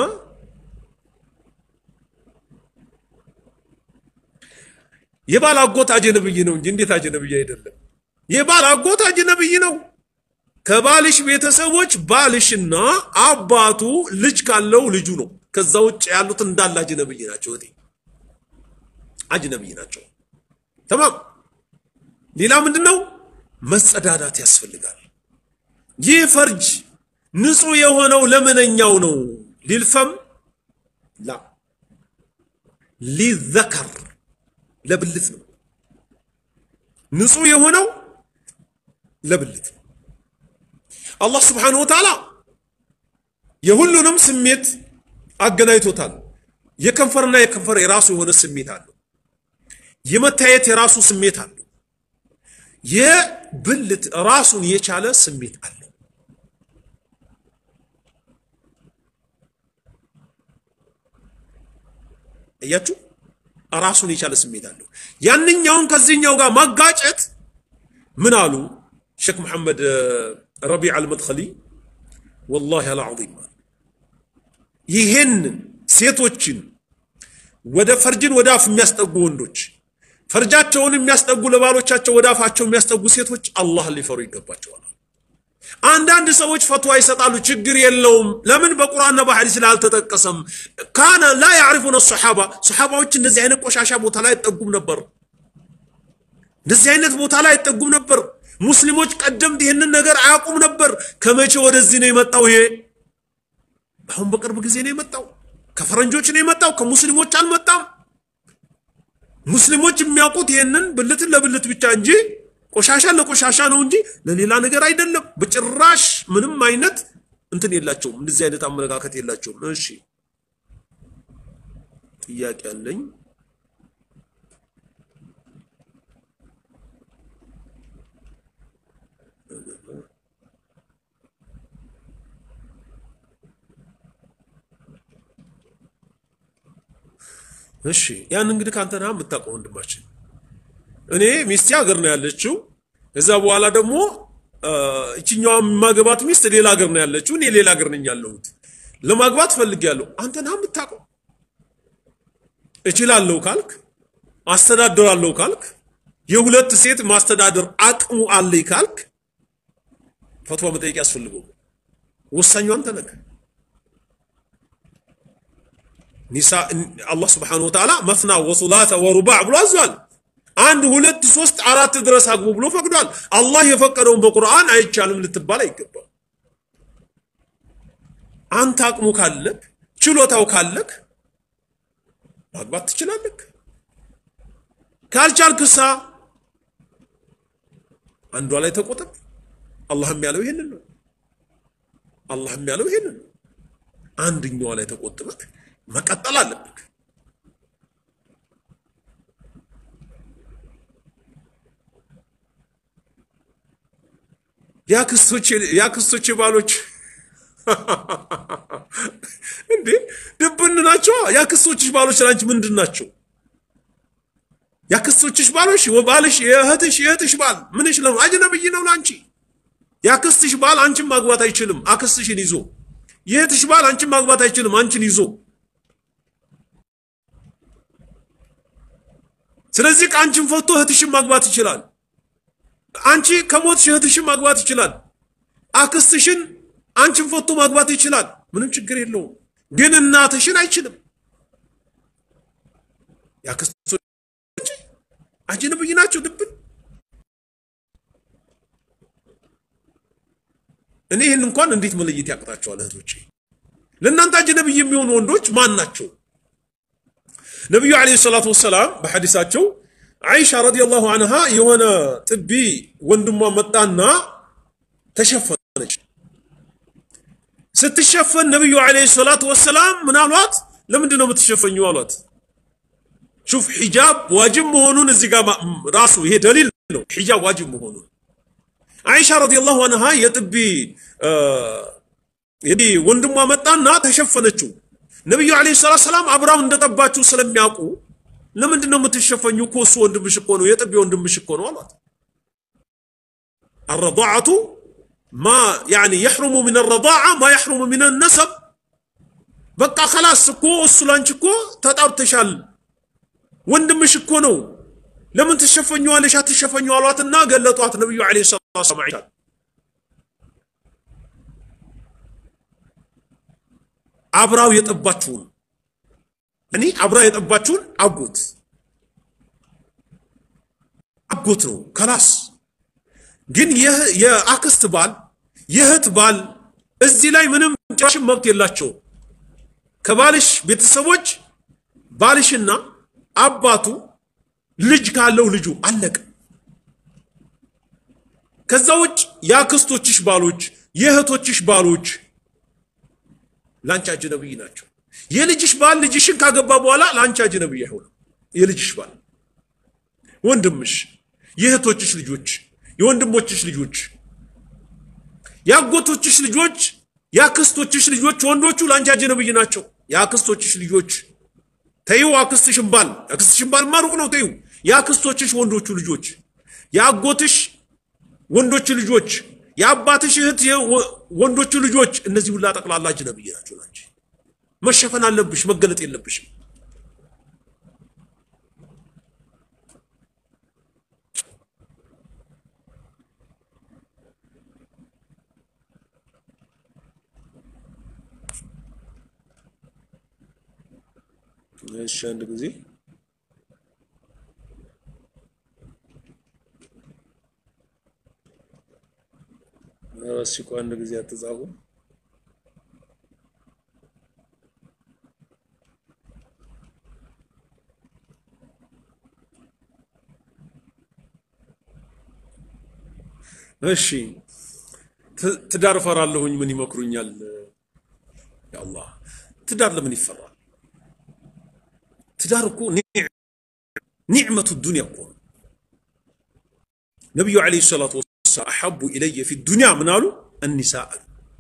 የባል አጎት አጀነብይ ነው እንጂ እንዴት አጀነብይ አይደለም? የባል አጎት አጀነብይ ነው። ከባልሽ ቤተሰቦች ባልሽና አባቱ ልጅ ካለው ልጁ ነው። ከዛ ውጭ ያሉት እንዳለ አጅነብይ ናቸው። እቴ አጅነብይ ናቸው። ተማም ሌላ ምንድን ነው? መጸዳዳት ያስፈልጋል። ይህ ፈርጅ ንጹህ የሆነው ለምንኛው ነው? ሊልፈም ላ ሊዘከር ለብልት ነው። ንጹህ የሆነው ለብልት ነው። አላህ ስብሓነሁ ወተዓላ የሁሉንም ስሜት አገናኝቶታል። የከንፈርና የከንፈር የራሱ የሆነ ስሜት አለው። የመታየት የራሱ ስሜት አለው። የብልት ራሱን የቻለ ስሜት አለው። እያችሁ ራሱን የቻለ ስሜት አለው። ያንኛውን ከዚህኛው ጋር ማጋጨት ምን አሉ ሼክ መሐመድ ረቢዕ አልመድኸሊ ወላሂ አልዓዚም ይሄንን ሴቶችን ወደ ፈርጅን ወደ አፍ የሚያስጠጉ ወንዶች ፈርጃቸውን የሚያስጠጉ ለባሎቻቸው ወደ አፋቸው የሚያስጠጉ ሴቶች አላህን ሊፈሩ ይገባቸዋል። አንዳንድ ሰዎች ፈትዋ ይሰጣሉ፣ ችግር የለውም ለምን በቁርአንና በሐዲስ ላይ አልተጠቀሰም? ካነ ላ ያዕሪፉነ ሰሓባ ሰሓባዎች እንደዚህ አይነት ቆሻሻ ቦታ ላይ አይጠጉም ነበር። እንደዚህ አይነት ቦታ ላይ አይጠጉም ነበር። ሙስሊሞች ቀደምት ይህንን ነገር አያውቁም ነበር። ከመቼ ወደዚህ ነው የመጣው? ይሄ አሁን በቅርብ ጊዜ ነው የመጣው። ከፈረንጆች ነው የመጣው፣ ከሙስሊሞች አልመጣም። ሙስሊሞች የሚያውቁት ይህንን ብልትን ለብልት ብቻ እንጂ ቆሻሻ ለቆሻሻ ነው እንጂ ለሌላ ነገር አይደለም። በጭራሽ ምንም አይነት እንትን የላቸውም። እንደዚህ አይነት አመለካከት የላቸውም። እሺ ጥያቄ አለኝ። እሺ ያን እንግዲህ ከአንተ ነህ የምታውቀው ወንድማችን። እኔ ሚስቴ ሀገር ነው ያለችው። ከዛ በኋላ ደግሞ እችኛዋ የማገባት ሚስት ሌላ ሀገር ነው ያለችው። እኔ ሌላ ሀገር ነኝ ያለሁት። ለማግባት ፈልጌያለሁ። አንተ ነህ የምታውቀው። እችላለሁ ካልክ፣ አስተዳድራለሁ ካልክ፣ የሁለት ሴት ማስተዳደር አቅሙ አለኝ ካልክ ፈትዋ መጠየቅ ያስፈልገው። ወሳኙ አንተ ነህ። ኒሳ አላህ ስብሓነሁ ወተዓላ መስና ወሱላተ ወሩባዕ ብሎ አዟል። አንድ ሁለት ሶስት አራት ድረስ አግቡ ብሎ ፈቅዷል። አላህ የፈቀደውን በቁርአን አይቻልም ልትባል አይገባም። አንተ አቅሙ ካለክ ችሎታው ካለክ ማግባት ትችላለክ። ካልቻልክሳ አንዷ ላይ ተቆጠብ። አላህም ያለው ይሄንን ነው። አላህም ያለው ይሄንን ነው። አንድኛዋ ላይ ተቆጥበክ መቀጠል አለብክ። የአክስቶች ባሎች እንዴ ድብን ናቸው። የአክስቶችሽ ባሎች ላንቺ ምንድን ናቸው? የአክስቶችሽ ባሎች ባልሽ የእህትሽ የእህትሽ ባል ምንሽ ነው? አጅነብይ ነው ላንቺ። የአክስትሽ ባል አንቺን ማግባት አይችልም አክስትሽን ይዞ። የእህትሽ ባል አንቺን ማግባት አይችልም አንቺን ይዞ። ስለዚህ ከአንቺን ፈቶ እህትሽን ማግባት ይችላል። አንቺ ከሞትሽ እህትሽን ማግባት ይችላል። አክስትሽን አንቺን ፈቶ ማግባት ይችላል። ምንም ችግር የለውም። ግን እናትሽን አይችልም። የአክስቶች አጅነብይ ናቸው ድብን። እኔ ይህን እንኳን እንዴት መለየት ያቅጣቸዋል? እህቶቼ ለእናንተ አጅነብይ የሚሆኑ ወንዶች ማን ናቸው? ነቢዩ ዓለይሂ ሰላቱ ወሰላም በሐዲሳቸው አይሻ ረዲየላሁ አንሃ የሆነ ጥቢ ወንድሟ መጣና ተሸፈነች። ስትሸፈን ነቢዩ ዓለይሂ ሰላቱ ወሰላም ምን አሏት? ለምንድን ነው የምትሸፈኙ አሏት። ሹፍ ሒጃብ ዋጅብ መሆኑን እዚህ ጋር ራሱ ይሄ ደሊል ነው። ሒጃብ ዋጅብ መሆኑን አይሻ ረዲየላሁ አንሃ የጥቢ እንግዲህ ወንድሟ መጣና ተሸፈነችው። ነቢዩ ዓለይሂ ሰላቱ ሰላም አብራው እንደጠባችው ስለሚያውቁ ለምንድን ነው የምትሸፈኙ? እኮ እሱ ወንድምሽ እኮ ነው፣ የጥቢ ወንድምሽ እኮ ነው አሏት። አረዳዓቱ ማ ያኒ የሕሩሙ ሚን ረዳዓ ማ የሕሩሙ ሚን ነሰብ። በቃ ከላስ እኮ እሱ ላንቺ እኮ ተጣብተሻል፣ ወንድምሽ እኮ ነው፣ ለምን ትሸፈኘዋለሽ? አትሸፈኙ አሏትና ገለጧት ነቢዩ ዓለይሂ ሰላቱ ሰላም አብራው የጠባችውን እኔ አብራ የጠባችውን አጎት አጎት ነው ከላስ ግን የአክስት ባል የእህት ባል እዚህ ላይ ምንም ጭራሽ መብት የላቸው ከባልሽ ቤተሰቦች ባልሽና አባቱ ልጅ ካለው ልጁ አለቀ ከዛ ውጭ የአክስቶችሽ ባሎች የእህቶችሽ ባሎች ላንቺ አጅነብይ ናቸው። የልጅሽ ባል ልጅሽን ካገባ በኋላ ላንቺ አጅነብይ አይሆንም። የልጅሽ ባል ወንድምሽ፣ የእህቶችሽ ልጆች፣ የወንድሞችሽ ልጆች፣ የአጎቶችሽ ልጆች፣ የአክስቶችሽ ልጆች ወንዶቹ ላንቺ አጅነብይ ናቸው። የአክስቶችሽ ልጆች ተይው፣ አክስትሽን ባል አክስትሽን ባል ማሩቅ ነው ተይው። የአክስቶችሽ ወንዶቹ ልጆች፣ የአጎትሽ ወንዶች ልጆች የአባትሽ እህት ወንዶቹ ልጆች እነዚህ ሁላ ጠቅላላ አጅነብይ ናቸው። ናቸው መሸፈን አለብሽ፣ መገለጥ የለብሽም። እሺ አንድ ጊዜ እስኪ አንድ ጊዜ አትጻፉ። እሺ ትዳር እፈራለሁኝ፣ ምን ይመክሩኛል? ያአላህ ትዳር ለምን ይፈራል? ትዳር እኮ ኒዕመቱ ዱንያ እኮ ነው። ነቢዩ ዓለይሂ ሰላቱ ወሰላም አሐቡ ኢለየ ፊ ዱንያ ምን አሉ? እኒሳ አሉ።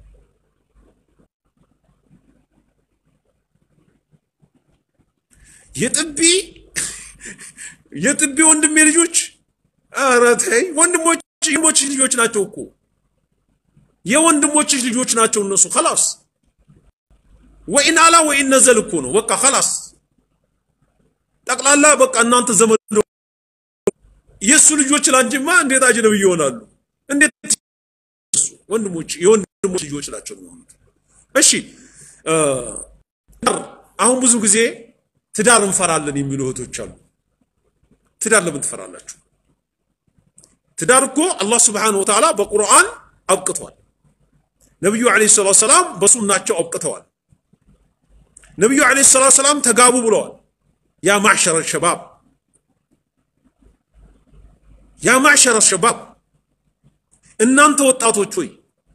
የጥቢ የጥቢ ወንድሜ ልጆች ኧረ ተይ ወንድሞች ወንድሞችሽ ልጆች ናቸው እኮ የወንድሞችሽ ልጆች ናቸው እነሱ خلاص ወኢን አላ ወኢን ነዘል እኮ ነው በቃ خلاص ጠቅላላ በቃ እናንተ ዘመድ የእሱ ልጆች ላንቺማ እንዴት አጅነብይ ይሆናሉ እንዴት ወንድሞች የወንድሞች ልጆች ናቸው የሚሆኑት እሺ አሁን ብዙ ጊዜ ትዳር እንፈራለን የሚሉ እህቶች አሉ ትዳር ለምን ትፈራላችሁ ትዳር እኮ አላህ ስብሓነሁ ወተዓላ በቁርአን አብቅቷል። ነቢዩ ዓለይሂ ሰላቱ ሰላም በሱናቸው አብቅተዋል። ነቢዩ ዓለይሂ ሰላቱ ሰላም ተጋቡ ብለዋል። ያ ማዕሸረ ሸባብ ያ ማዕሸረ ሸባብ እናንተ ወጣቶች ሆይ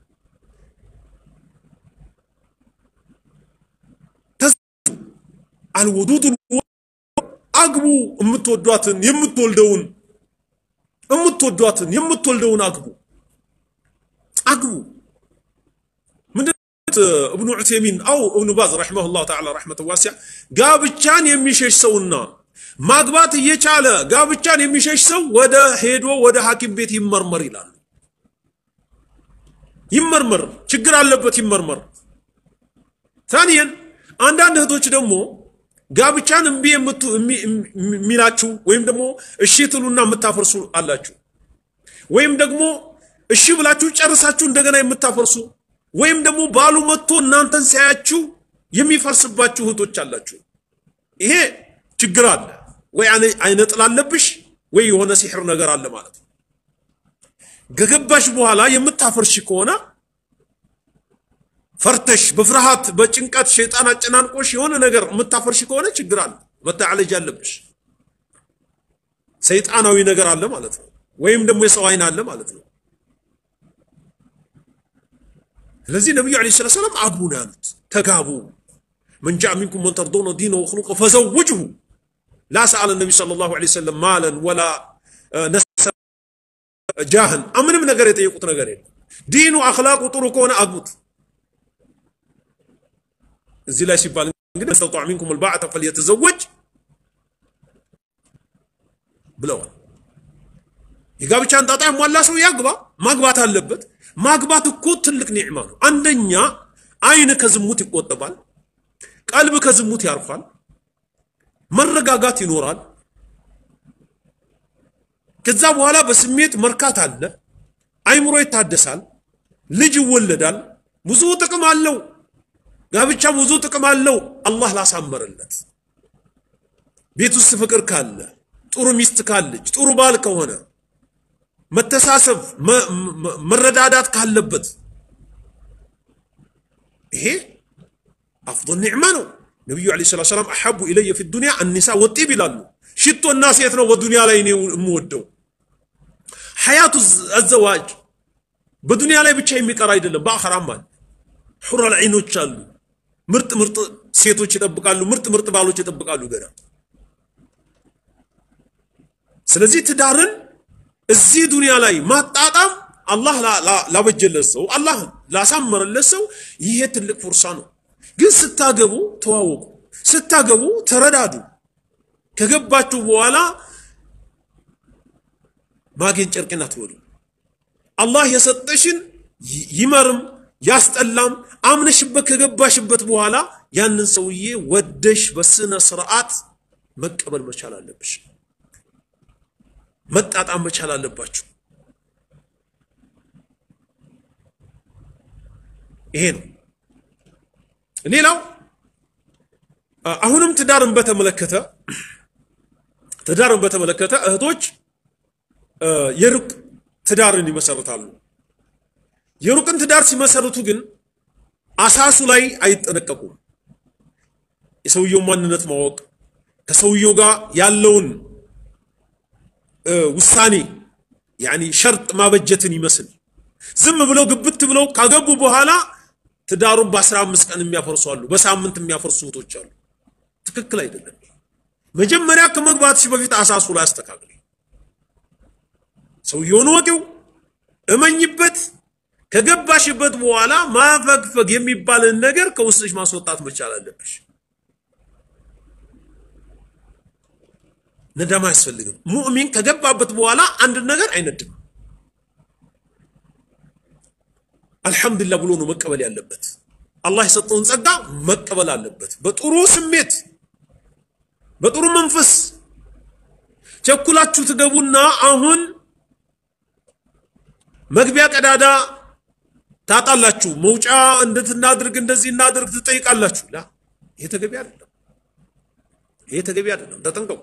አልውዱድ አግቡ የምትወዷትን የምትወልደውን የምትወዷትን የምትወልደውን አግቡ አግቡ። ምንድን እብኑ ዑቴሚን አው እብኑ ባዝ ረሒመሁላሁ ተዓላ ረሕመተ ዋሲዓ ጋብቻን የሚሸሽ ሰውና ማግባት እየቻለ ጋብቻን የሚሸሽ ሰው ወደ ሄዶ ወደ ሐኪም ቤት ይመርመር ይላሉ። ይመርመር፣ ችግር አለበት ይመርመር። ታኒየን አንዳንድ እህቶች ደግሞ ጋብቻን እምቢ የሚላችሁ ወይም ደግሞ እሺ ትሉና የምታፈርሱ አላችሁ። ወይም ደግሞ እሺ ብላችሁ ጨርሳችሁ እንደገና የምታፈርሱ ወይም ደግሞ ባሉ መጥቶ እናንተን ሲያያችሁ የሚፈርስባችሁ እህቶች አላችሁ። ይሄ ችግር አለ ወይ አይነ ጥላ አለብሽ ወይ የሆነ ሲሕር ነገር አለ ማለት ነው። ከገባሽ በኋላ የምታፈርሽ ከሆነ ፈርተሽ በፍርሃት በጭንቀት ሸይጣን አጨናንቆሽ የሆነ ነገር የምታፈርሽ ከሆነ ችግር አለ፣ መታዓለጅ አለብሽ። ሰይጣናዊ ነገር አለ ማለት ነው፣ ወይም ደግሞ የሰው አይን አለ ማለት ነው። ስለዚህ ነቢዩ ዓለይሂ ሰላቱ ወሰላም አግቡ ነው ያሉት፣ ተጋቡ። መን ጃአ ሚንኩም መን ተርዶነ ዲነሁ ወኹሉቀሁ ፈዘውጅሁ፣ ላ ሰአለ ነቢ ሰለላሁ ዐለይሂ ወሰለም ማለን ወላ ነሰ ጃህን ምንም ነገር የጠየቁት ነገር የለም። ዲኑ አኽላቁ ጥሩ ከሆነ አግቡት። እዚህ ላይ ሲባል እንግዲህ ስተጣዕ ሚንኩም ልባዕተ ፈልየተዘወጅ ብለዋል። የጋብቻን ጣጣ ያሟላ ሰው ያግባ፣ ማግባት አለበት። ማግባት እኮ ትልቅ ኒዕማ ነው። አንደኛ አይን ከዝሙት ይቆጠባል፣ ቀልብ ከዝሙት ያርፋል፣ መረጋጋት ይኖራል። ከዛ በኋላ በስሜት መርካት አለ፣ አይምሮ ይታደሳል፣ ልጅ ይወለዳል። ብዙ ጥቅም አለው። ጋብቻ ብዙ ጥቅም አለው። አላህ ላሳመረለት ቤት ውስጥ ፍቅር ካለ፣ ጥሩ ሚስት ካለች፣ ጥሩ ባል ከሆነ መተሳሰብ መረዳዳት ካለበት ይሄ አፍضል ኒዕማ ነው። ነቢዩ ዓለይሂ ሰላቱ ወሰላም አሐቡ ኢለየ ፊ ዱንያ አኒሳ ወጢብ ይላሉ። ሽቶና ሴት ነው በዱንያ ላይ እኔ የምወደው። ሐያቱ አዘዋጅ በዱንያ ላይ ብቻ የሚቀር አይደለም፣ በአኸራም አለ። ሑረል ዐይኖች አሉ። ምርጥ ምርጥ ሴቶች ይጠብቃሉ፣ ምርጥ ምርጥ ባሎች ይጠብቃሉ ገና። ስለዚህ ትዳርን እዚህ ዱንያ ላይ ማጣጣም አላህ ላበጀለት ሰው አላህ ላሳመረለት ሰው ይሄ ትልቅ ፉርሳ ነው። ግን ስታገቡ ተዋወቁ፣ ስታገቡ ተረዳዱ። ከገባችሁ በኋላ ማጌን ጨርቅን አትበሉ። አላህ የሰጠሽን ይመርም ያስጠላም አምነሽበት ከገባሽበት በኋላ ያንን ሰውዬ ወደሽ በስነ ስርዓት መቀበል መቻል አለብሽ። መጣጣም መቻል አለባችሁ። ይሄ ነው። ሌላው አሁንም ትዳርን በተመለከተ ትዳርን በተመለከተ እህቶች የሩቅ ትዳርን ይመሰርታሉ። የሩቅን ትዳር ሲመሰርቱ ግን አሳሱ ላይ አይጠነቀቁም። የሰውየው ማንነት ማወቅ ከሰውየው ጋር ያለውን ውሳኔ ያኒ ሸርጥ ማበጀትን ይመስል ዝም ብለው ግብት ብለው ካገቡ በኋላ ትዳሩን በአስራ አምስት ቀን የሚያፈርሱ አሉ፣ በሳምንት የሚያፈርሱ እህቶች አሉ። ትክክል አይደለም። መጀመሪያ ከመግባትሽ በፊት አሳሱ ላይ አስተካክል። ሰውየውን ወቂው፣ እመኝበት። ከገባሽበት በኋላ ማፈግፈግ የሚባልን ነገር ከውስጥሽ ማስወጣት መቻል አለብሽ። ነዳማ አያስፈልግም። ሙእሚን ከገባበት በኋላ አንድ ነገር አይነድም። አልሐምዱሊላህ ብሎ ነው መቀበል ያለበት። አላህ የሰጠውን ጸጋ መቀበል አለበት፣ በጥሩ ስሜት በጥሩ መንፈስ። ቸኩላችሁ ትገቡና አሁን መግቢያ ቀዳዳ ታጣላችሁ። መውጫ እንዴት እናድርግ እንደዚህ እናድርግ ትጠይቃላችሁ። ላ ይሄ ተገቢ አይደለም። ይሄ ተገቢ አይደለም። ተጠንቀቁ።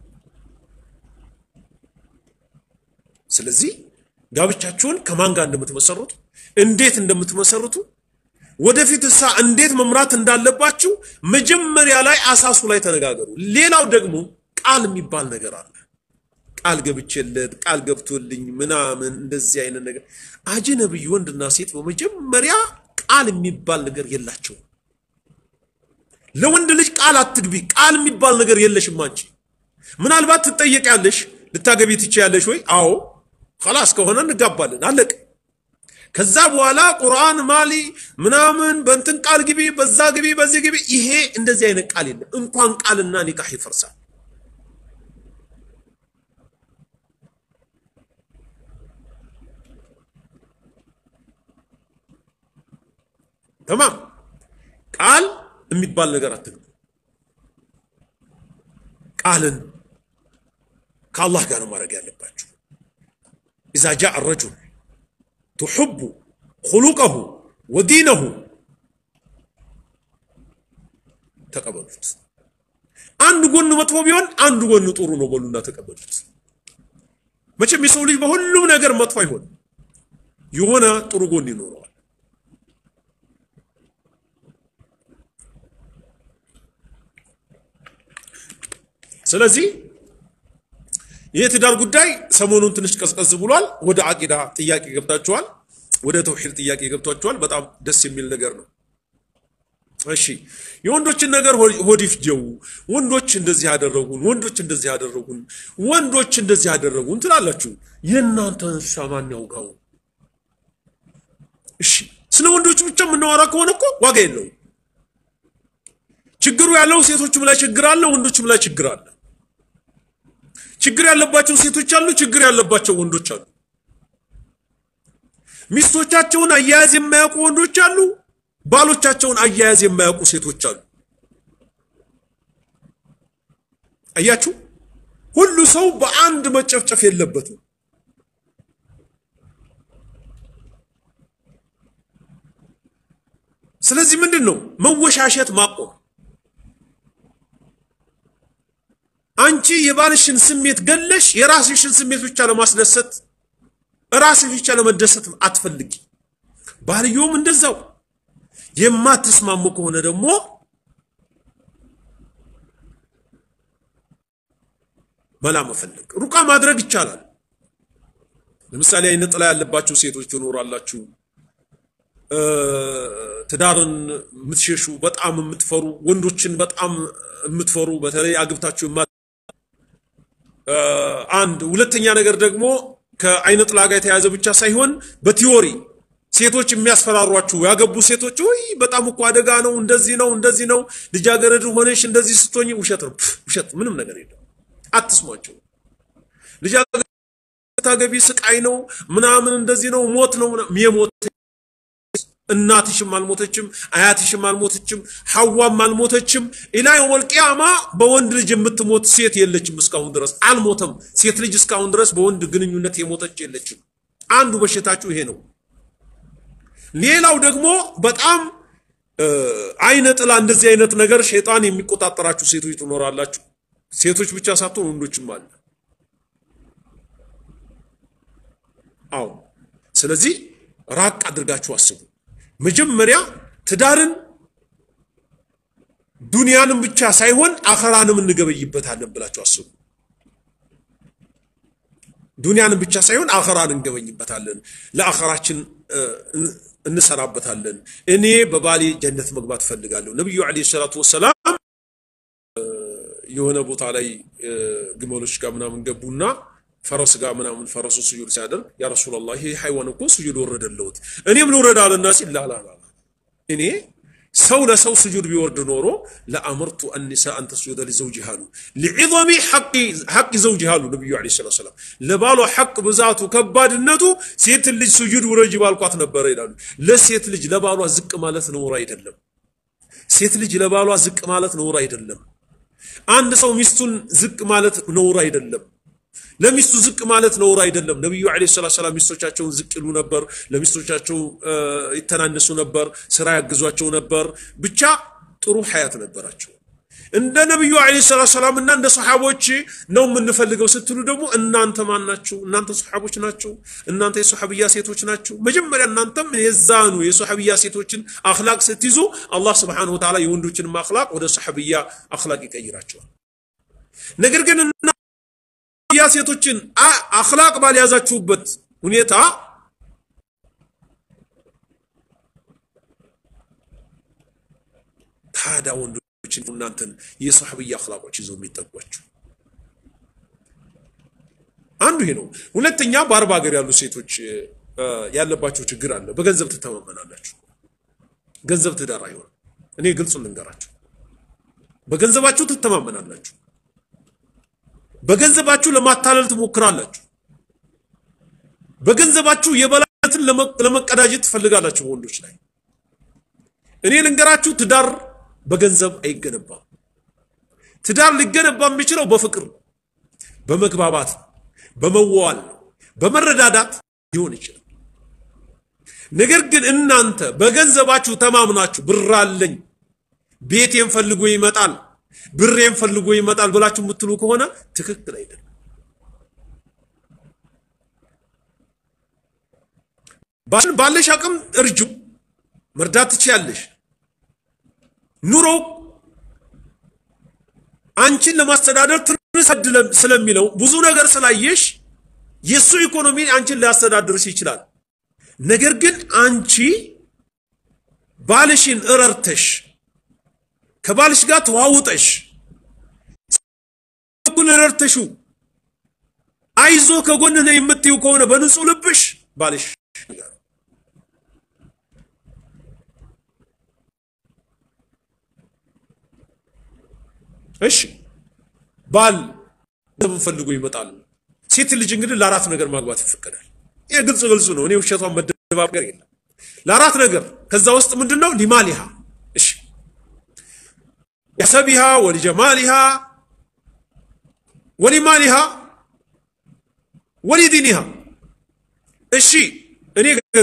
ስለዚህ ጋብቻችሁን ከማን ጋር እንደምትመሰርቱ እንዴት እንደምትመሰርቱ ወደፊት እሳ እንዴት መምራት እንዳለባችሁ መጀመሪያ ላይ አሳሱ ላይ ተነጋገሩ። ሌላው ደግሞ ቃል የሚባል ነገር አለ። ቃል ገብቼለት ቃል ገብቶልኝ ምናምን እንደዚህ አይነት ነገር አጅነብይ ወንድና ሴት በመጀመሪያ ቃል የሚባል ነገር የላቸውም። ለወንድ ልጅ ቃል አትግቢ። ቃል የሚባል ነገር የለሽም አንቺ። ምናልባት ትጠየቂያለሽ፣ ልታገቢ ትችያለሽ ወይ? አዎ ከላስ ከሆነ እንጋባለን፣ አለቅ። ከዛ በኋላ ቁርአን ማሊ ምናምን በእንትን ቃል ግቢ፣ በዛ ግቢ፣ በዚህ ግቢ። ይሄ እንደዚህ አይነት ቃል የለም። እንኳን ቃልና ኒካህ ይፈርሳል። ተማም ቃል የሚባል ነገር አትግቡ። ቃልን ከአላህ ጋር ነው ማድረግ ያለባችሁ። ኢዛ ጃአ ረጁል ትሑቡ ኩሉቀሁ ወዲነሁ ተቀበሉት። አንድ ጎን መጥፎ ቢሆን አንድ ጎን ጥሩ ነው በሉና ተቀበሉት። መቼም የሰው ልጅ በሁሉም ነገር መጥፎ አይሆንም፣ የሆነ ጥሩ ጎን ይኖረዋል። ስለዚህ የትዳር ጉዳይ ሰሞኑን ትንሽ ቀዝቀዝ ብሏል። ወደ አቂዳ ጥያቄ ገብታችኋል። ወደ ተውሂድ ጥያቄ ገብቷችኋል። በጣም ደስ የሚል ነገር ነው። እሺ የወንዶችን ነገር ሆድ ይፍጀው፣ ወንዶች እንደዚህ ያደረጉን፣ ወንዶች እንደዚህ ያደረጉን፣ ወንዶች እንደዚህ ያደረጉን ትላላችሁ። የእናንተን እሷ ማን ያውጋው? እሺ ስለ ወንዶች ብቻ የምናወራ ከሆነ እኮ ዋጋ የለውም። ችግሩ ያለው ሴቶችም ላይ ችግር አለ፣ ወንዶችም ላይ ችግር አለ። ችግር ያለባቸው ሴቶች አሉ፣ ችግር ያለባቸው ወንዶች አሉ። ሚስቶቻቸውን አያያዝ የማያውቁ ወንዶች አሉ፣ ባሎቻቸውን አያያዝ የማያውቁ ሴቶች አሉ። አያችሁ፣ ሁሉ ሰው በአንድ መጨፍጨፍ የለበትም። ስለዚህ ምንድን ነው መወሻሸት ማቆም። አንቺ የባልሽን ስሜት ገለሽ የራስሽን ስሜት ብቻ ለማስደሰት ራስሽ ብቻ ለመደሰት አትፈልጊ። ባልየውም እንደዛው። የማትስማሙ ከሆነ ደግሞ መላ መፈለግ፣ ሩቃ ማድረግ ይቻላል። ለምሳሌ አይነ ጥላ ያለባችሁ ሴቶች ትኖራላችሁ። ትዳርን የምትሸሹ በጣም የምትፈሩ ወንዶችን በጣም የምትፈሩ በተለይ አግብታችሁ አንድ ሁለተኛ ነገር ደግሞ ከአይነ ጥላ ጋር የተያዘ ብቻ ሳይሆን በቲዮሪ ሴቶች የሚያስፈራሯችሁ ያገቡ ሴቶች ወይ በጣም እኮ አደጋ ነው፣ እንደዚህ ነው፣ እንደዚህ ነው፣ ልጃገረድ ሆነሽ እንደዚህ ስትሆኝ፣ ውሸት ነው፣ ውሸት፣ ምንም ነገር የለም። አትስሟቸው። ልጃገረድ ታገቢ ስቃይ ነው ምናምን እንደዚህ ነው፣ ሞት ነው የሞት እናትሽም አልሞተችም፣ አያትሽም አልሞተችም፣ ሐዋም አልሞተችም። ኢላ የውመል ቂያማ በወንድ ልጅ የምትሞት ሴት የለችም። እስካሁን ድረስ አልሞተም። ሴት ልጅ እስካሁን ድረስ በወንድ ግንኙነት የሞተች የለችም። አንዱ በሽታችሁ ይሄ ነው። ሌላው ደግሞ በጣም አይነ ጥላ እንደዚህ አይነት ነገር ሸይጣን የሚቆጣጠራችሁ ሴቶች ትኖራላችሁ። ሴቶች ብቻ ሳትሆን ወንዶችም አለ። አዎ። ስለዚህ ራቅ አድርጋችሁ አስቡ። መጀመሪያ ትዳርን ዱንያንም ብቻ ሳይሆን አኸራንም እንገበይበታለን ብላችሁ አስቡ። ዱንያንም ብቻ ሳይሆን አኸራን እንገበኝበታለን፣ ለአኸራችን እንሰራበታለን። እኔ በባሌ ጀነት መግባት እፈልጋለሁ። ነቢዩ ዓለይሂ ሰላቱ ወሰላም የሆነ ቦታ ላይ ግመሎች ጋር ምናምን ገቡና ፈረስ ጋር ምናምን ፈረሱ ስጁድ ሲያደርግ ያ ረሱላላህ ይሄ ሃይዋን እኮ ስጁድ ወረደለውት እኔም ልውረድ አለና ሲል ላላላ እኔ ሰው ለሰው ስጁድ ቢወርድ ኖሮ ለአመርቱ አኒሳ አን ተስጁደ ሊዘውጅሃ አሉ ሊዕظሚ ሐቅ ዘውጅሃ አሉ ነቢዩ ዓለይሂ ሰላቱ ወሰላም ለባሏ ሐቅ ብዛቱ ከባድነቱ ሴት ልጅ ስጁድ ውረጅ ባልኳት ነበረ ይላሉ ለሴት ልጅ ለባሏ ዝቅ ማለት ነውር አይደለም ሴት ልጅ ለባሏ ዝቅ ማለት ነውር አይደለም አንድ ሰው ሚስቱን ዝቅ ማለት ነውር አይደለም ለሚስቱ ዝቅ ማለት ነውር አይደለም። ነቢዩ ዓለይሂ ሰላቱ ሰላም ሚስቶቻቸውን ዝቅ ይሉ ነበር፣ ለሚስቶቻቸው ይተናነሱ ነበር፣ ስራ ያግዟቸው ነበር። ብቻ ጥሩ ሐያት ነበራቸው። እንደ ነቢዩ ዓለይሂ ሰላቱ ሰላም እና እንደ ሰሓቦች ነው የምንፈልገው ስትሉ ደግሞ እናንተ ማን ናችሁ? እናንተ ሰሓቦች ናቸው። እናንተ የሰሓብያ ሴቶች ናቸው። መጀመሪያ እናንተም የዛኑ የሰሓብያ ሴቶችን አኽላቅ ስትይዙ አላህ ስብሓነሁ ወተዓላ የወንዶችንም አኽላቅ ወደ ሰሓብያ አኽላቅ ይቀይራቸዋል። ነገር ግን ያ ሴቶችን አኽላቅ ባልያዛችሁበት ሁኔታ ታዲያ ወንዶችን እናንተን የሰሐብያ አኽላቆች ይዘው የሚጠጓችሁ አንዱ ይሄ ነው። ሁለተኛ በአረብ ሀገር ያሉ ሴቶች ያለባቸው ችግር አለ። በገንዘብ ትተማመናላችሁ። ገንዘብ ትዳር አይሆንም። እኔ ግልጹን ልንገራችሁ፣ በገንዘባችሁ ትተማመናላችሁ። በገንዘባችሁ ለማታለል ትሞክራላችሁ። በገንዘባችሁ የበላይነትን ለመቀዳጀት ትፈልጋላችሁ በወንዶች ላይ። እኔ ልንገራችሁ፣ ትዳር በገንዘብ አይገነባም። ትዳር ሊገነባ የሚችለው በፍቅር፣ በመግባባት፣ በመዋዋል፣ በመረዳዳት ሊሆን ይችላል። ነገር ግን እናንተ በገንዘባችሁ ተማምናችሁ ብር አለኝ፣ ቤቴን ፈልጎ ይመጣል ብሬን ፈልጎ ይመጣል ብላችሁ የምትሉ ከሆነ ትክክል አይደለም። ባለሽ አቅም እርጁ፣ መርዳት ትችያለሽ። ኑሮው አንቺን ለማስተዳደር ትንሽ ስለሚለው ብዙ ነገር ስላየሽ የእሱ ኢኮኖሚ አንቺን ሊያስተዳድርሽ ይችላል። ነገር ግን አንቺ ባልሽን እረርተሽ ከባልሽ ጋር ተዋውጠሽ ኩል ረድተሽው አይዞ ከጎንህ ነው የምትይው ከሆነ በንጹህ ልብሽ ባልሽ እሺ ባል ገንዘብን ፈልጎ ይመጣል። ሴት ልጅ እንግዲህ ለአራት ነገር ማግባት ይፈቀዳል። ይህ ግልጽ ግልጹ ነው። እኔ ውሸቷን መደባበር የለም። ለአራት ነገር ከዛ ውስጥ ምንድን ነው ሊማሊሃ እሺ የሰቢሃ ወሊጀማሊሃ ወሊማሊሃ ወሊዲኒሃ እሺ እኔ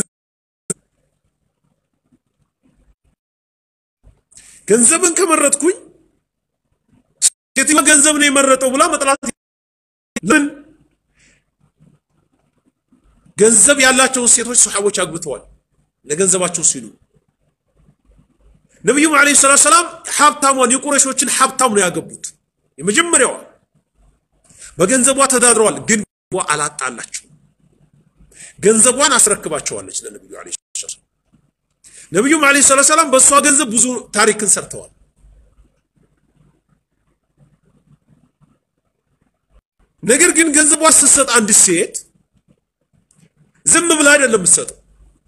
ገንዘብን ከመረጥኩኝ ሴትዮዋ ገንዘብ ነው የመረጠው ብላ መጥላት ምን ገንዘብ ያላቸውን ሴቶች ሰሓቦች አግብተዋል ለገንዘባቸው ሲሉ ነቢዩም ዓለይሂ ሰላቱ ሰላም ሀብታሟን የቁረሾችን ሀብታም ነው ያገቡት የመጀመሪያዋ በገንዘቧ ተዳድረዋል ግን አላጣላቸው ገንዘቧን አስረክባቸዋለች ለነቢዩ ዓለይሂ ሰላም ነቢዩም ዓለይሂ ሰላቱ ሰላም በእሷ ገንዘብ ብዙ ታሪክን ሰርተዋል ነገር ግን ገንዘቧ ስትሰጥ አንድ ሴት ዝም ብላ አይደለም የምትሰጠው።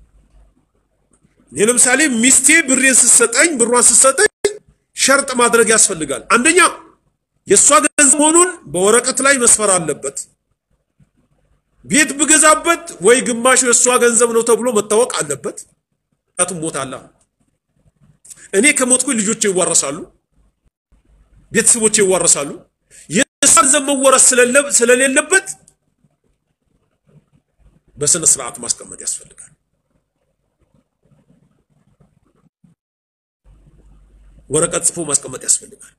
እኔ ለምሳሌ ሚስቴ ብሬን ስትሰጠኝ ብሯን ስትሰጠኝ ሸርጥ ማድረግ ያስፈልጋል። አንደኛ የእሷ ገንዘብ መሆኑን በወረቀት ላይ መስፈር አለበት። ቤት ብገዛበት ወይ ግማሹ የእሷ ገንዘብ ነው ተብሎ መታወቅ አለበት። ምክንያቱም ሞት አለ። እኔ ከሞትኩኝ ልጆቼ ይዋረሳሉ፣ ቤተሰቦቼ ይዋረሳሉ። የእሷ ገንዘብ መወረስ ስለሌለበት በስነ ስርዓት ማስቀመጥ ያስፈልጋል። ወረቀት ጽፎ ማስቀመጥ ያስፈልጋል።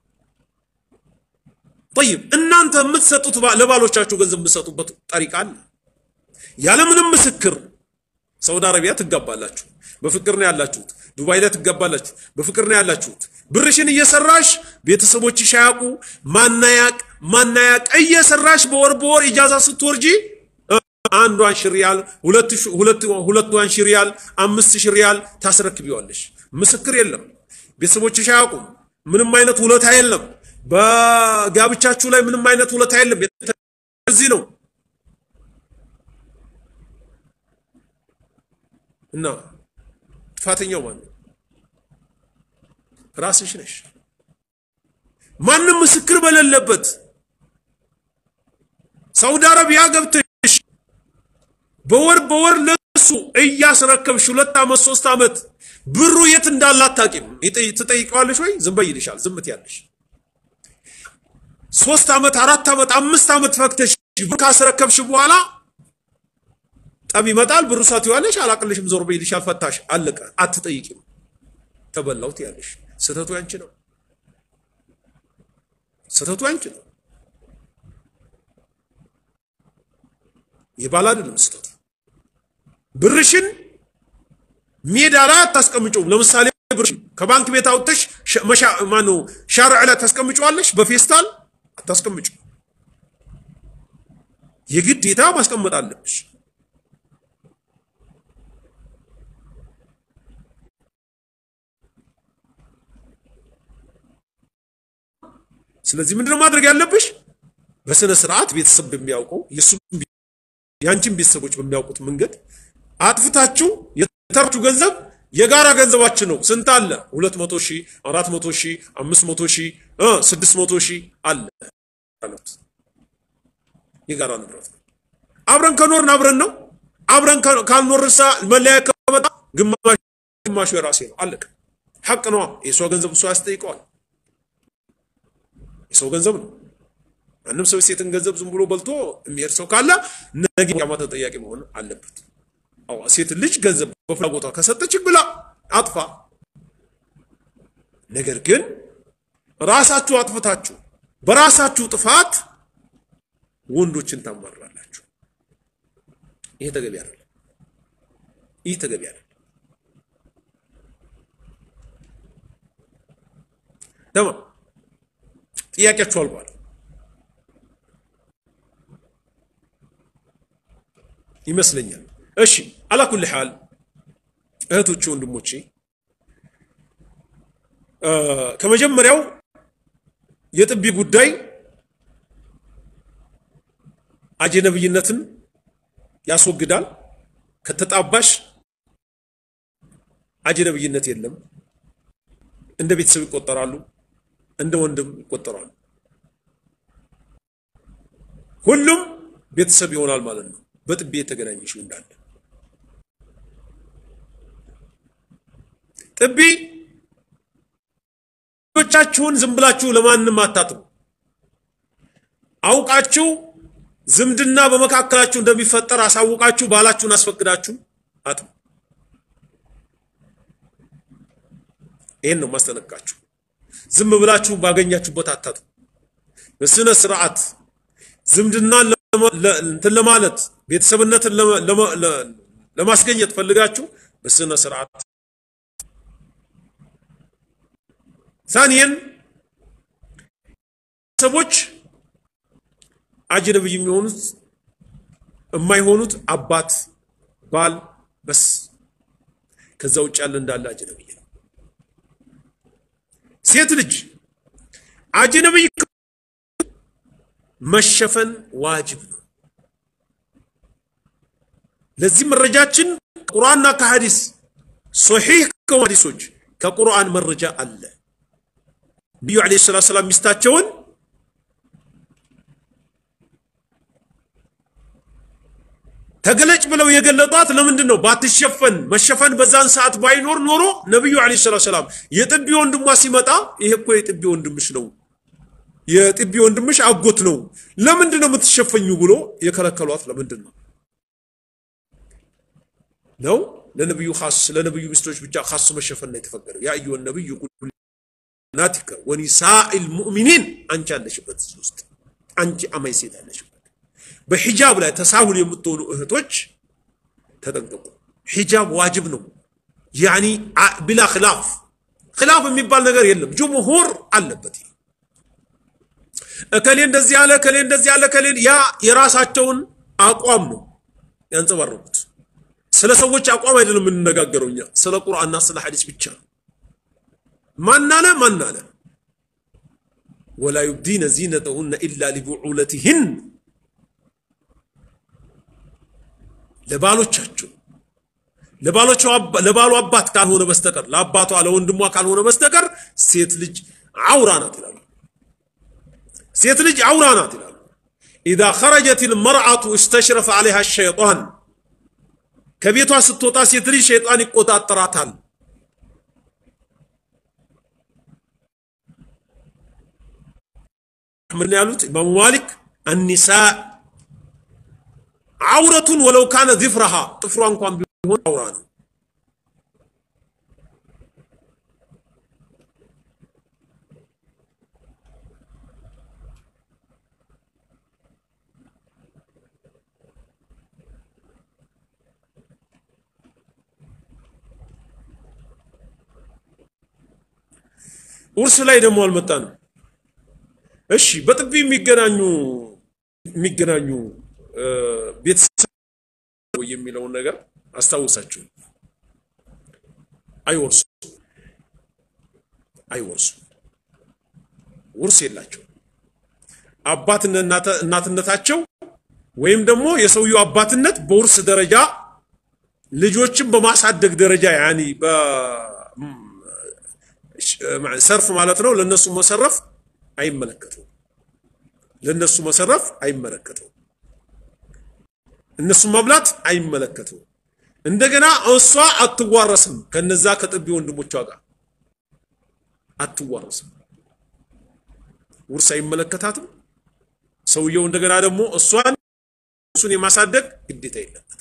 ጠይብ እናንተ የምትሰጡት ለባሎቻችሁ ገንዘብ የምትሰጡበት ጠሪቃ አለ። ያለምንም ምስክር ሳውዲ አረቢያ ትጋባላችሁ፣ በፍቅር ነው ያላችሁት። ዱባይ ላይ ትጋባላችሁ፣ በፍቅር ነው ያላችሁት። ብርሽን እየሰራሽ ቤተሰቦችሽ አያውቁ፣ ማናያቅ ማናያቅ እየሰራሽ በወር በወር ኢጃዛ ስትወርጂ አንዷን ሺህ ሪያል ሁለቷን ሺህ ሪያል አምስት ሺህ ሪያል ታስረክቢዋለሽ። ምስክር የለም፣ ቤተሰቦችሽ አያውቁም። ምንም አይነት ውለታ የለም። በጋብቻችሁ ላይ ምንም አይነት ውለታ የለም። እዚህ ነው እና ጥፋተኛው ማን ነው? ራስሽ ነሽ። ማንም ምስክር በሌለበት ሳውዲ አረቢያ ገብተሽ በወር በወር ለሱ እያስረከብሽ ሁለት ዓመት ሶስት ዓመት ብሩ የት እንዳለ አታውቂም። ትጠይቀዋለሽ ወይ? ዝም በይ ይልሻል። ዝም ትያለሽ። ሶስት ዓመት አራት ዓመት አምስት ዓመት ፈክተሽ ብር ካስረከብሽ በኋላ ጠብ ይመጣል። ብሩ ሳትይዋለሽ አላቅልሽም፣ ዞር በይ ይልሻል። ፈታሽ፣ አለቀ። አትጠይቂም። ተበላው ትያለሽ። ስህተቱ ያንቺ ነው። ስህተቱ ያንቺ ነው። የባል አይደለም ስህተቱ። ብርሽን ሜዳ ላይ አታስቀምጪውም። ለምሳሌ ብርሽን ከባንክ ቤት አውጥተሽ ማነው ሻርዕ ላይ ታስቀምጪዋለሽ። በፌስታል አታስቀምጪው። የግዴታ ማስቀመጥ አለብሽ። ስለዚህ ምንድነው ማድረግ ያለብሽ? በስነ ስርዓት ቤተሰብ በሚያውቀው የሱም የአንቺን ቤተሰቦች በሚያውቁት መንገድ አጥፍታችሁ የተራችሁ ገንዘብ የጋራ ገንዘባችን ነው። ስንት አለ? ሁለት መቶ ሺህ አራት መቶ ሺህ አምስት መቶ ሺህ ስድስት መቶ ሺህ አለ። የጋራ ንብረት ነው። አብረን ከኖርን አብረን ነው። አብረን ካልኖርሳ መለያ ከመጣ ግማሹ የራሴ ነው። አለቀ። ሐቅ ነዋ። የሷ ገንዘብ እሷ ያስጠይቀዋል። የሰው ገንዘብ ነው። ማንም ሰው የሴትን ገንዘብ ዝም ብሎ በልቶ የሚሄድ ሰው ካለ ነገ ቂያማ ተጠያቂ መሆን አለበት። አዎ ሴት ልጅ ገንዘብ በፍላጎቷ ከሰጠች ብላ አጥፋ። ነገር ግን ራሳችሁ አጥፍታችሁ በራሳችሁ ጥፋት ወንዶችን ታማራላችሁ። ይሄ ተገቢ አይደለም። ይህ ተገቢ አይደለም። ተማ ጥያቄያችሁ አልቋል። ይመስለኛል። እሺ አላኩል ሐል እህቶቼ፣ ወንድሞቼ ከመጀመሪያው የጥቢ ጉዳይ አጀነብይነትን ያስወግዳል። ከተጣባሽ አጀነብይነት የለም። እንደ ቤተሰብ ይቆጠራሉ፣ እንደ ወንድም ይቆጠራሉ። ሁሉም ቤተሰብ ይሆናል ማለት ነው። በጥቤ የተገናኘሽው እንዳለ ጥቢ ልጆቻችሁን ዝም ብላችሁ ለማንም አታጥቡ። አውቃችሁ ዝምድና በመካከላችሁ እንደሚፈጠር አሳውቃችሁ ባላችሁን አስፈቅዳችሁ አጥቡ። ይህን ነው ማስጠነቅቃችሁ። ዝም ብላችሁ ባገኛችሁበት አታጥቡ። በስነ ስርዓት ዝምድናን እንትን ለማለት ቤተሰብነትን ለማስገኘት ፈልጋችሁ በስነ ስርዓት ሳኒየን ሰዎች አጅነብይ የሚሆኑት የማይሆኑት አባት፣ ባል በስ ከዛ ውጭ ያለ እንዳለ አጅነብይ ነው። ሴት ልጅ አጅነብይ መሸፈን ዋጅብ ነው። ለዚህ መረጃችን ቁርአንና ከሐዲስ ሶሒህ ከሆኑ ሐዲሶች ከቁርአን መረጃ አለ። ነቢዩ ዓለይሂ ሰላቱ ሰላም ሚስታቸውን ተገለጭ ብለው የገለጧት ለምንድን ነው? ባትሸፈን መሸፈን በዛን ሰዓት ባይኖር ኖሮ ነቢዩ ዓለይሂ ሰላቱ ሰላም የጥቢ ወንድሟ ሲመጣ ይሄ እኮ የጥቢ ወንድምሽ ነው የጥቢ ወንድምሽ አጎት ነው፣ ለምንድን ነው የምትሸፈኙ ብሎ የከለከሏት ለምንድን ነው? ነው ለነብዩ ኻስ ለነብዩ ሚስቶች ብቻ ኻስ መሸፈን ነው የተፈቀደው። ያ አዩሀ ነብዩ ቁል ናቲከ ወኒሳኢል ሙእሚኒን አንቺ አለሽበት እዚህ ውስጥ አንቺ አማይ ሴት አለሽበት። በሂጃብ ላይ ተሳሁል የምትሆኑ እህቶች ተጠንቀቁ። ሂጃብ ዋጅብ ነው። ያኒ ቢላ ኺላፍ ኺላፍ የሚባል ነገር የለም። ጅምሁር አለበት። እከሌ እንደዚህ ያለ እከሌ እንደዚህ ያለ እከሌ ያ የራሳቸውን አቋም ነው ያንጸባረቁት። ስለ ሰዎች አቋም አይደለም የምንነጋገረው እኛ ስለ ቁርአንና ስለ ሐዲስ ብቻ ነው። ማን አለ ማን አለ ወላ ዩብዲነ ዚነተሁነ ኢላ ሊቡዑለቲህን ለባሎቻቸው ለባሉ አባት ካልሆነ በስተቀር ለአባቷ ለወንድሟ ካልሆነ በስተቀር ሴት ልጅ አውራ ናት ይላሉ። ሴት ልጅ አውራ ናት ይላሉ። ኢዛ ኸረጀት ልመርአቱ እስተሽረፈ ዓለይሃ ሸይጣን ከቤቷ ስትወጣ ሴት ልጅ ሸይጣን ይቆጣጠራታል። ምን ያሉት ኢማሙ ማሊክ አኒሳ አውረቱን ወለው ካነ ዚፍረሃ ጥፍሯ እንኳን ቢሆን አውራ ነው። ውርስ ላይ ደግሞ አልመጣንም። እሺ በጥቢ የሚገናኙ የሚገናኙ ቤተሰብ የሚለውን ነገር አስታውሳችሁ። አይወርሱ አይወርሱ ውርስ የላቸው። እናትነታቸው ወይም ደግሞ የሰውየው አባትነት በውርስ ደረጃ ልጆችን በማሳደግ ደረጃ ያኒ ሰርፍ ማለት ነው። ለነሱ መሰረፍ አይመለከተው ለነሱ መሰረፍ አይመለከተው እነሱ መብላት አይመለከተው። እንደገና እሷ አትዋረስም ከነዛ ከጥቢ ወንድሞቿ ጋር አትዋረስም። ውርስ አይመለከታትም። ሰውየው እንደገና ደግሞ እሷን እሱን የማሳደግ ግዴታ የለበትም።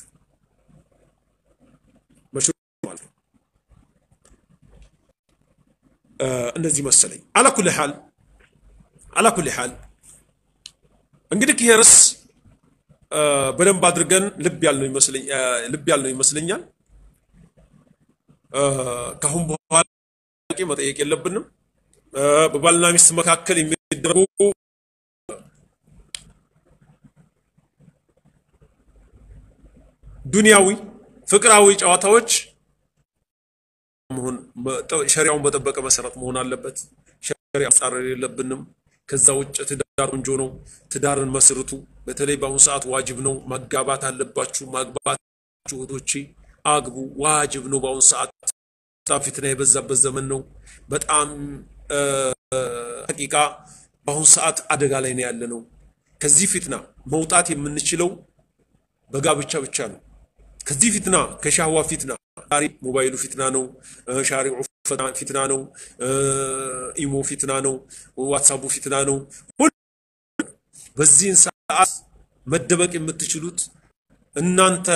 እንደዚህ መሰለኝ። አላኩል ሐል አላኩል ሐል እንግዲህ ይሄ ርዕስ በደንብ አድርገን ልብ ያልነው ይመስለኛል። ከአሁን በኋላ ጥያቄ መጠየቅ የለብንም። በባልና ሚስት መካከል የሚደረጉ ዱንያዊ ፍቅራዊ ጨዋታዎች መሆን ሸሪያውን በጠበቀ መሰረት መሆን አለበት። ሸሪያ መጻረር የለብንም። ከዛ ውጭ ትዳር ቆንጆ ነው። ትዳርን መስርቱ። በተለይ በአሁኑ ሰዓት ዋጅብ ነው። መጋባት አለባችሁ። ማግባት እህቶቼ አግቡ፣ ዋጅብ ነው። በአሁኑ ሰዓት በጣም ፊትና የበዛበት ዘመን ነው። በጣም ሐቂቃ በአሁኑ ሰዓት አደጋ ላይ ነው ያለ ነው። ከዚህ ፊትና መውጣት የምንችለው በጋብቻ ብቻ ነው። ከዚህ ፊትና ከሻህዋ ፊትና ዛሬ ሞባይሉ ፊትና ነው። ሻሪዑ ፊትና ነው። ኢሞ ፊትና ነው። ዋትሳፑ ፊትና ነው። በዚህን ሰዓት መደበቅ የምትችሉት እናንተ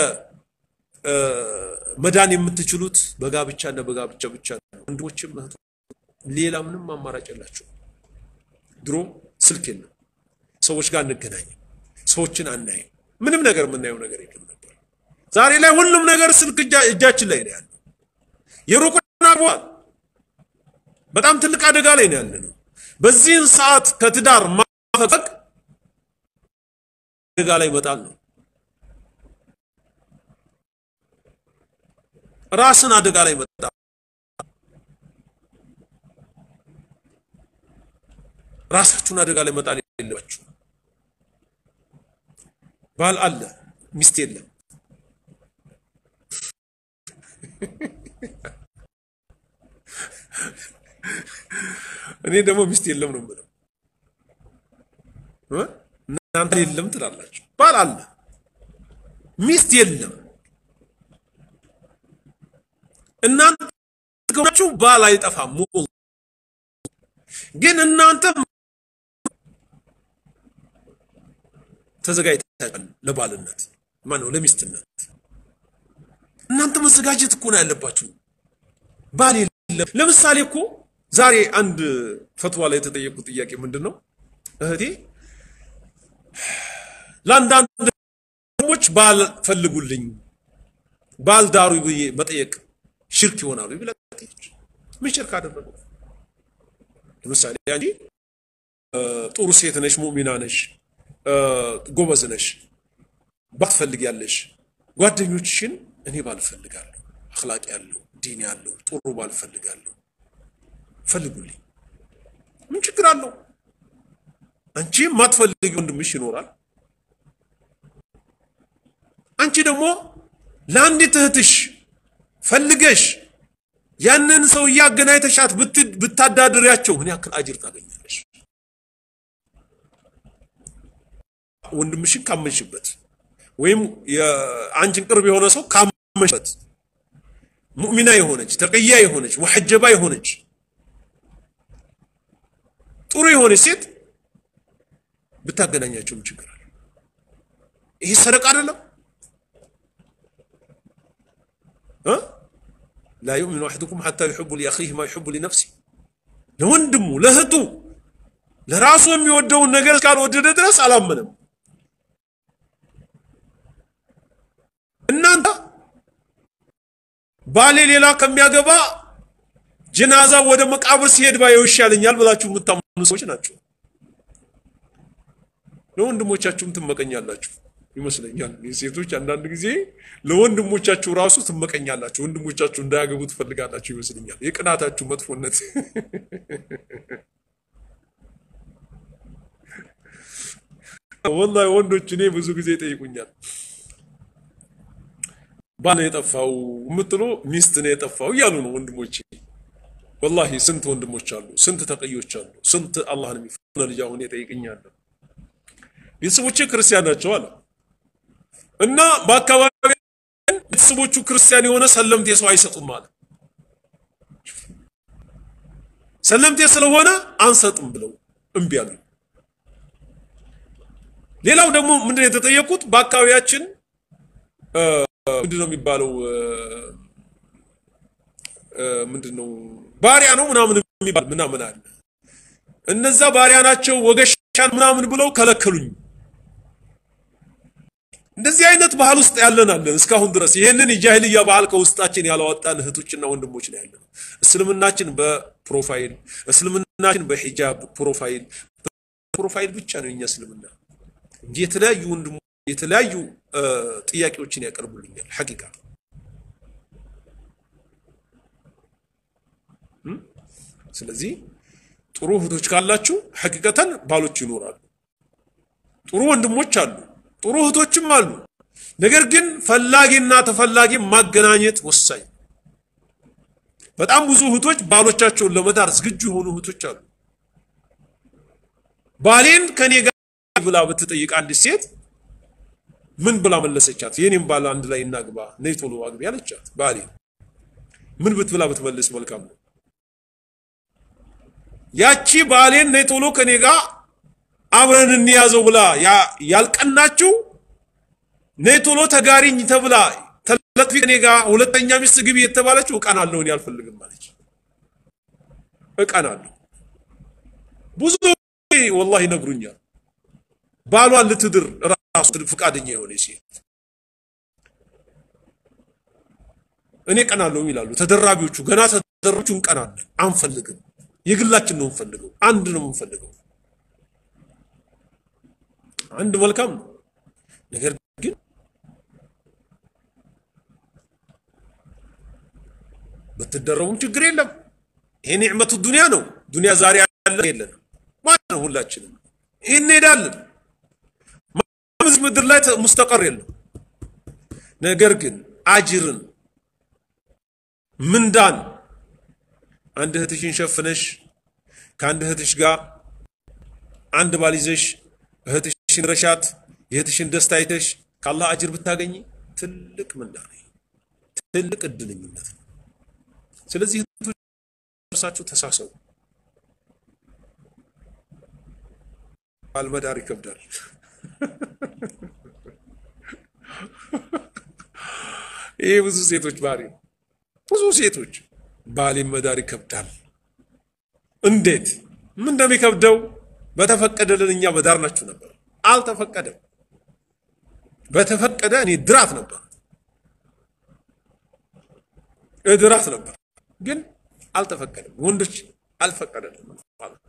መዳን የምትችሉት በጋብቻ እና በጋብቻ ብቻ ነው። ወንድሞችም እህቶ ሌላ ምንም አማራጭ የላቸው። ድሮ ስልክ የለም፣ ሰዎች ጋር አንገናኝም፣ ሰዎችን አናይም፣ ምንም ነገር የምናየው ነገር የለም ነበር። ዛሬ ላይ ሁሉም ነገር ስልክ እጃችን ላይ ነው ያለው። የሩቅና አግቧል። በጣም ትልቅ አደጋ ላይ ነው ያለ ነው። በዚህን ሰዓት ከትዳር ማፈቅ አደጋ ላይ መጣል ነው። ራስን አደጋ ላይ መጣ። ራሳችሁን አደጋ ላይ መጣል የለባችሁ። ባል አለ፣ ሚስት የለም። እኔ ደግሞ ሚስት የለም ነው የምለው። እናንተ የለም ትላላችሁ። ባል አለ፣ ሚስት የለም። እናንተ ከሆናችሁ ባል አይጠፋም። ግን እናንተ ተዘጋጅታችኋል ለባልነት ማነው ለሚስትነት። እናንተ መዘጋጀት እኮ ነው ያለባችሁ። ባል የለም። ለምሳሌ እኮ ዛሬ አንድ ፈትዋ ላይ የተጠየቁት ጥያቄ ምንድን ነው? እህቴ ለአንዳንድ ሞች ባል ፈልጉልኝ ባል ዳሩ ብዬ መጠየቅ ሽርክ ይሆናሉ ብላ ምን ሽርክ አደረገው? ለምሳሌ አንቺ ጥሩ ሴት ነሽ፣ ሙእሚና ነሽ፣ ጎበዝ ነሽ፣ ባል ትፈልጊያለሽ። ጓደኞችሽን እኔ ባል እፈልጋለሁ፣ አኽላቅ ያለው ዲን ያለው ጥሩ ባል እፈልጋለሁ፣ ፈልጉልኝ። ምን ችግር አለው? አንቺ የማትፈልጊ ወንድምሽ ይኖራል። አንቺ ደግሞ ለአንዲት እህትሽ ፈልገሽ ያንን ሰው እያገናኝተሻት ብታዳድሪያቸው ምን ያክል አጅር ታገኛለሽ? ወንድምሽን ካመንሽበት ወይም የአንቺን ቅርብ የሆነ ሰው ካመንሽበት ሙእሚና የሆነች ተቅያ የሆነች ሙሐጀባ የሆነች ጥሩ የሆነች ሴት ብታገናኛቸው ምን ችግር አለ? ይሄ ሰደቃ አይደለም? ላ ዩእሚኑ አሐዱኩም ሐታ ዩሕቡ ሊአኺህ ማ ዩሕቡ ሊነፍሲ ለወንድሙ ለእህቱ ለራሱ የሚወደውን ነገር እስካልወደደ ድረስ አላመነም። እናንተ ባሌ ሌላ ከሚያገባ ጀናዛ ወደ መቃብር ሲሄድ ባየው ይሻለኛል ብላችሁ የምታምኑ ሰዎች ናቸው። ለወንድሞቻችሁም ትመቀኛላችሁ ይመስለኛል። ሴቶች አንዳንድ ጊዜ ለወንድሞቻችሁ ራሱ ትመቀኛላችሁ። ወንድሞቻችሁ እንዳያገቡ ትፈልጋላችሁ ይመስለኛል። የቅናታችሁ መጥፎነት ወላሂ ወንዶች እኔ ብዙ ጊዜ ይጠይቁኛል። ባል ነው የጠፋው የምትሉ ሚስት ነው የጠፋው እያሉ ነው ወንድሞቼ። ወላሂ ስንት ወንድሞች አሉ፣ ስንት ተቀዮች አሉ፣ ስንት አላህን የሚፈራ ልጅ አሁን ይጠይቅኛል። ቤተሰቦቼ ክርስቲያን ናቸው አለ እና በአካባቢ ቤተሰቦቹ ክርስቲያን የሆነ ሰለምቴ ሰው አይሰጡም አለ። ሰለምቴ ስለሆነ አንሰጥም ብለው እምቢ አሉ። ሌላው ደግሞ ምንድን ነው የተጠየቁት? በአካባቢያችን ምንድን ነው የሚባለው? ምንድን ነው ባሪያ ነው ምናምን የሚባል ምናምን አለ። እነዛ ባሪያ ናቸው ወገሻን ምናምን ብለው ከለከሉኝ። እንደዚህ አይነት ባህል ውስጥ ያለን አለን እስካሁን ድረስ ይሄንን የጃሂልያ ባህል ከውስጣችን ያላወጣን እህቶችና ወንድሞች ነው ያለን። እስልምናችን በፕሮፋይል እስልምናችን በሂጃብ ፕሮፋይል ፕሮፋይል ብቻ ነው የኛ እስልምና እንጂ የተለያዩ ወንድሞ የተለያዩ ጥያቄዎችን ያቀርቡልኛል። ሐቂቃ ስለዚህ ጥሩ እህቶች ካላችሁ ሐቂቀተን ባሎች ይኖራሉ። ጥሩ ወንድሞች አሉ፣ ጥሩ እህቶችም አሉ። ነገር ግን ፈላጊና ተፈላጊ ማገናኘት ወሳኝ። በጣም ብዙ እህቶች ባሎቻቸውን ለመዳር ዝግጁ የሆኑ እህቶች አሉ። ባሌን ከኔ ጋር ብላ ብትጠይቅ አንዲት ሴት ምን ብላ መለሰቻት? የኔም ባል አንድ ላይ እናግባ፣ ነይ ቶሎ አግቢ አለቻት። ባሌ ምን ብትብላ ብትመልስ መልካም ነው? ያቺ ባሌን ነይ ቶሎ ከኔ ጋር አብረን እንያዘው ብላ ያልቀናችው ነይ ቶሎ ተጋሪኝ ተብላ ተለጥፊ ከኔ ጋር ሁለተኛ ሚስት ግቢ የተባለችው እቀናለሁ፣ እኔ አልፈልግም ማለች። እቀናለሁ። ብዙ ወላሂ ይነግሩኛል። ባሏን ልትድር ራሱ ፍቃደኛ የሆነ ሴት እኔ ቀናለሁ ይላሉ ተደራቢዎቹ። ገና ተደራቢዎቹ እንቀናለን፣ አንፈልግም፣ የግላችን ነው እንፈልገው፣ አንድ ነው የምንፈልገው። አንድ መልካም ነው። ነገር ግን ብትደረቡም ችግር የለም። ይሄ ኒዕመቱ ዱንያ ነው። ዱንያ ዛሬ ያለ የለንም ማለት ነው። ሁላችንም ይህን እንሄዳለን። እዚህ ምድር ላይ ሙስተቀር የለም። ነገር ግን አጅርን ምንዳን አንድ እህትሽን ሸፍነሽ ከአንድ እህትሽ ጋር አንድ ባል ይዘሽ እህትሽን ረሻት የእህትሽን ደስታ አይተሽ ከአላህ አጅር ብታገኝ ትልቅ ምንዳ ነው። ትልቅ እድለኝነት ነው። ስለዚህ እርሳችሁ ተሳሰቡ። አልመዳር ይከብዳል። ይሄ ብዙ ሴቶች ባህሪ ነው። ብዙ ሴቶች ባሌን መዳር ይከብዳል። እንዴት ምን እንደሚከብደው በተፈቀደልን እኛ በዳር ናችሁ ነበር። አልተፈቀደም። በተፈቀደ እኔ ድራት ነበር እድራት ነበር፣ ግን አልተፈቀደም። ወንዶች አልፈቀደልም ማለት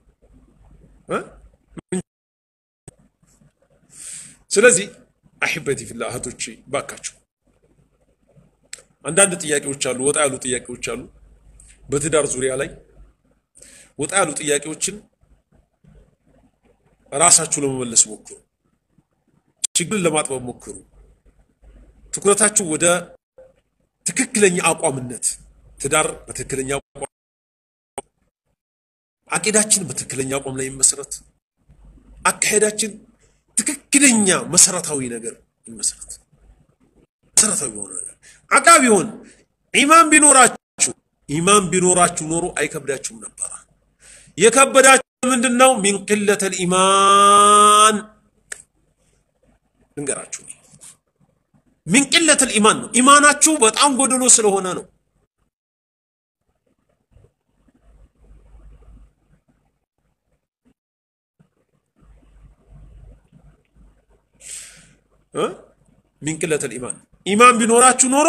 ስለዚህ አሕበቲ ፊላ እህቶቼ ባካችሁ አንዳንድ ጥያቄዎች አሉ፣ ወጣ ያሉ ጥያቄዎች አሉ። በትዳር ዙሪያ ላይ ወጣ ያሉ ጥያቄዎችን ራሳችሁ ለመመለስ ሞክሩ። ችግርን ለማጥበብ ሞክሩ። ትኩረታችሁ ወደ ትክክለኛ አቋምነት፣ ትዳር በትክክለኛ አቋም፣ አቂዳችን በትክክለኛ አቋም ላይ ይመሰረት፣ አካሄዳችን ትክክለኛ መሰረታዊ ነገር ይመሰረት። መሰረታዊ የሆነ ነገር አቃ ቢሆን ኢማን ቢኖራችሁ ኢማን ቢኖራችሁ ኖሮ አይከብዳችሁም ነበረ። የከበዳችሁ ምንድን ነው? ሚን ቅለተል ኢማን ልንገራችሁ። ሚን ቅለተል ኢማን ነው። ኢማናችሁ በጣም ጎደሎ ስለሆነ ነው። ሚን ቅለተል ኢማን ኢማን ቢኖራችሁ ኖሮ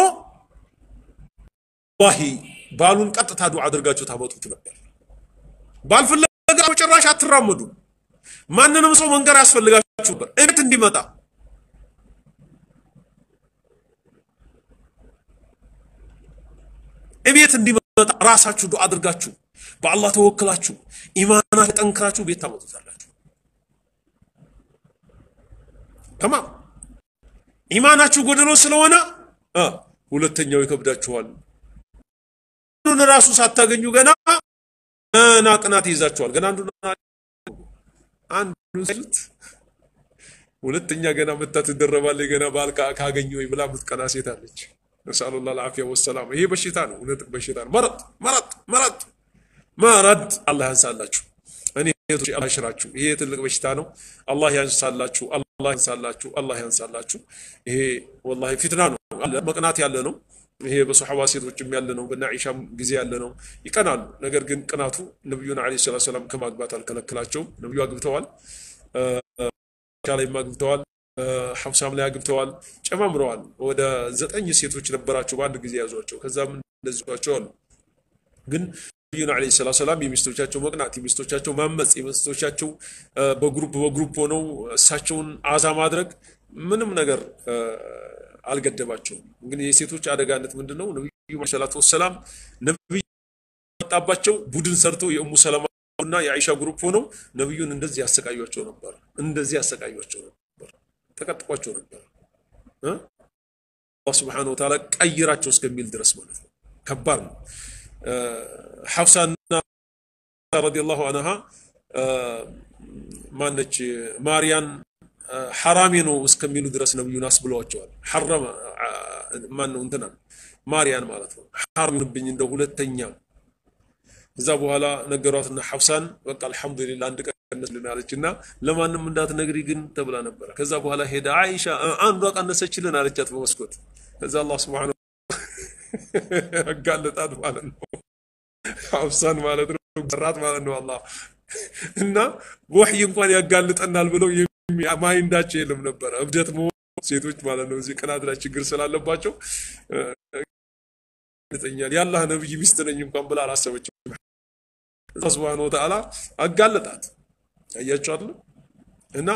ዋሂ ባሉን ቀጥታ ዱዓ አድርጋችሁ ታመጡት ነበር። ባል ፍለጋ በጭራሽ አትራመዱ። ማንንም ሰው መንገር ያስፈልጋችሁ ነበር እቤት እንዲመጣ። እቤት እንዲመጣ ራሳችሁ ዱዓ አድርጋችሁ በአላህ ተወክላችሁ ኢማናችሁ ጠንክራችሁ ቤት ታመጡታላችሁ። ተማም ኢማናችሁ ጎደሎ ስለሆነ ሁለተኛው ይከብዳችኋል። አንዱን ራሱ ሳታገኙ ገና ገና ቅናት ይይዛችኋል። ገና አንዱን አንዱን ሲሉት ሁለተኛ ገና መታ ትደረባለች። ገና ባል ካገኘ ወይ ብላ ምትቀና ሴት አለች። ነስአሉላህ አልዓፊያ ወሰላም። ይሄ በሽታ ነው፣ እውነት በሽታ ነው። መረጥ መረጥ መረጥ መረድ አላህ ያንሳላችሁ። እኔ ቶች አላህ ይሽራችሁ። ይሄ ትልቅ በሽታ ነው። አላህ ያንሳላችሁ። አላህ ያንሳላችሁ። አላህ ያንሳላችሁ። ይሄ ወላሂ ፊትና ነው፣ መቅናት ያለ ነው። ይሄ በሶሐባ ሴቶችም ያለ ነው፣ በና ዒሻም ጊዜ ያለ ነው። ይቀናሉ። ነገር ግን ቅናቱ ነቢዩን ዓለይሂ ሰላቱ ወሰላም ከማግባት አልከለከላቸውም። ነቢዩ አግብተዋል፣ ላይም አግብተዋል፣ ሐፍሳም ላይ አግብተዋል፣ ጨማምረዋል። ወደ ዘጠኝ ሴቶች ነበራቸው በአንድ ጊዜ ያዟቸው። ከዛም እንደዚቸው አሉ። ግን ነቢዩን ዓለይሂ ሰላቱ ወሰላም የሚስቶቻቸው መቅናት፣ የሚስቶቻቸው ማመፅ፣ የሚስቶቻቸው በግሩፕ በግሩፕ ሆነው እሳቸውን አዛ ማድረግ ምንም ነገር አልገደባቸውም። ግን የሴቶች አደጋነት ምንድን ነው? ነቢዩ ሰላቱ ወሰላም ነቢይ መጣባቸው ቡድን ሰርተው የእሙ ሰለማ እና የአይሻ ግሩፕ ሆነው ነቢዩን እንደዚህ ያሰቃዩቸው ነበር። እንደዚህ ያሰቃዩቸው ነበር፣ ተቀጥቋቸው ነበር። አላህ ስብሐነሁ ወተዓላ ቀይራቸው እስከሚል ድረስ ማለት ነው። ከባድ ነው። ሐፍሳና ረዲየላሁ አንሃ ማነች ማርያን ሐራሜ ነው እስከሚሉ ድረስ ነብዩን አስብለዋቸዋል። ሐረመ ማን ነው እንትና ማርያን ማለት ነው። ሐራም ብኝ እንደ ሁለተኛ እዛ በኋላ ነገሯትና ሐፍሳን በቃ አልሐምዱሊላህ አንድ ቀን ቀነስልን አለች እና ለማንም እንዳትነግሪ ግን ተብላ ነበረ። ከዛ በኋላ ሄዳ አይሻ አንዷ ቀነሰችልን አለቻት በመስኮት። ከዛ አላህ ስብሐነሁ ያጋለጣት ማለት ነው። ሐፍሳን ማለት ነው ሰራት ማለት ነው አላህ እና ወህይ እንኳን ያጋልጠናል ብለው ማይንዳቸው የለም ነበረ። እብደት መሆን ሴቶች ማለት ነው እዚህ ቅናት ላይ ችግር ስላለባቸው ያጋልጠኛል የአላህ ነብይ ሚስት ነኝ እንኳን ብላ አላሰበችም። አላህ ሱብሓነሁ ወተዓላ አጋለጣት። አያችሁ አይደል? እና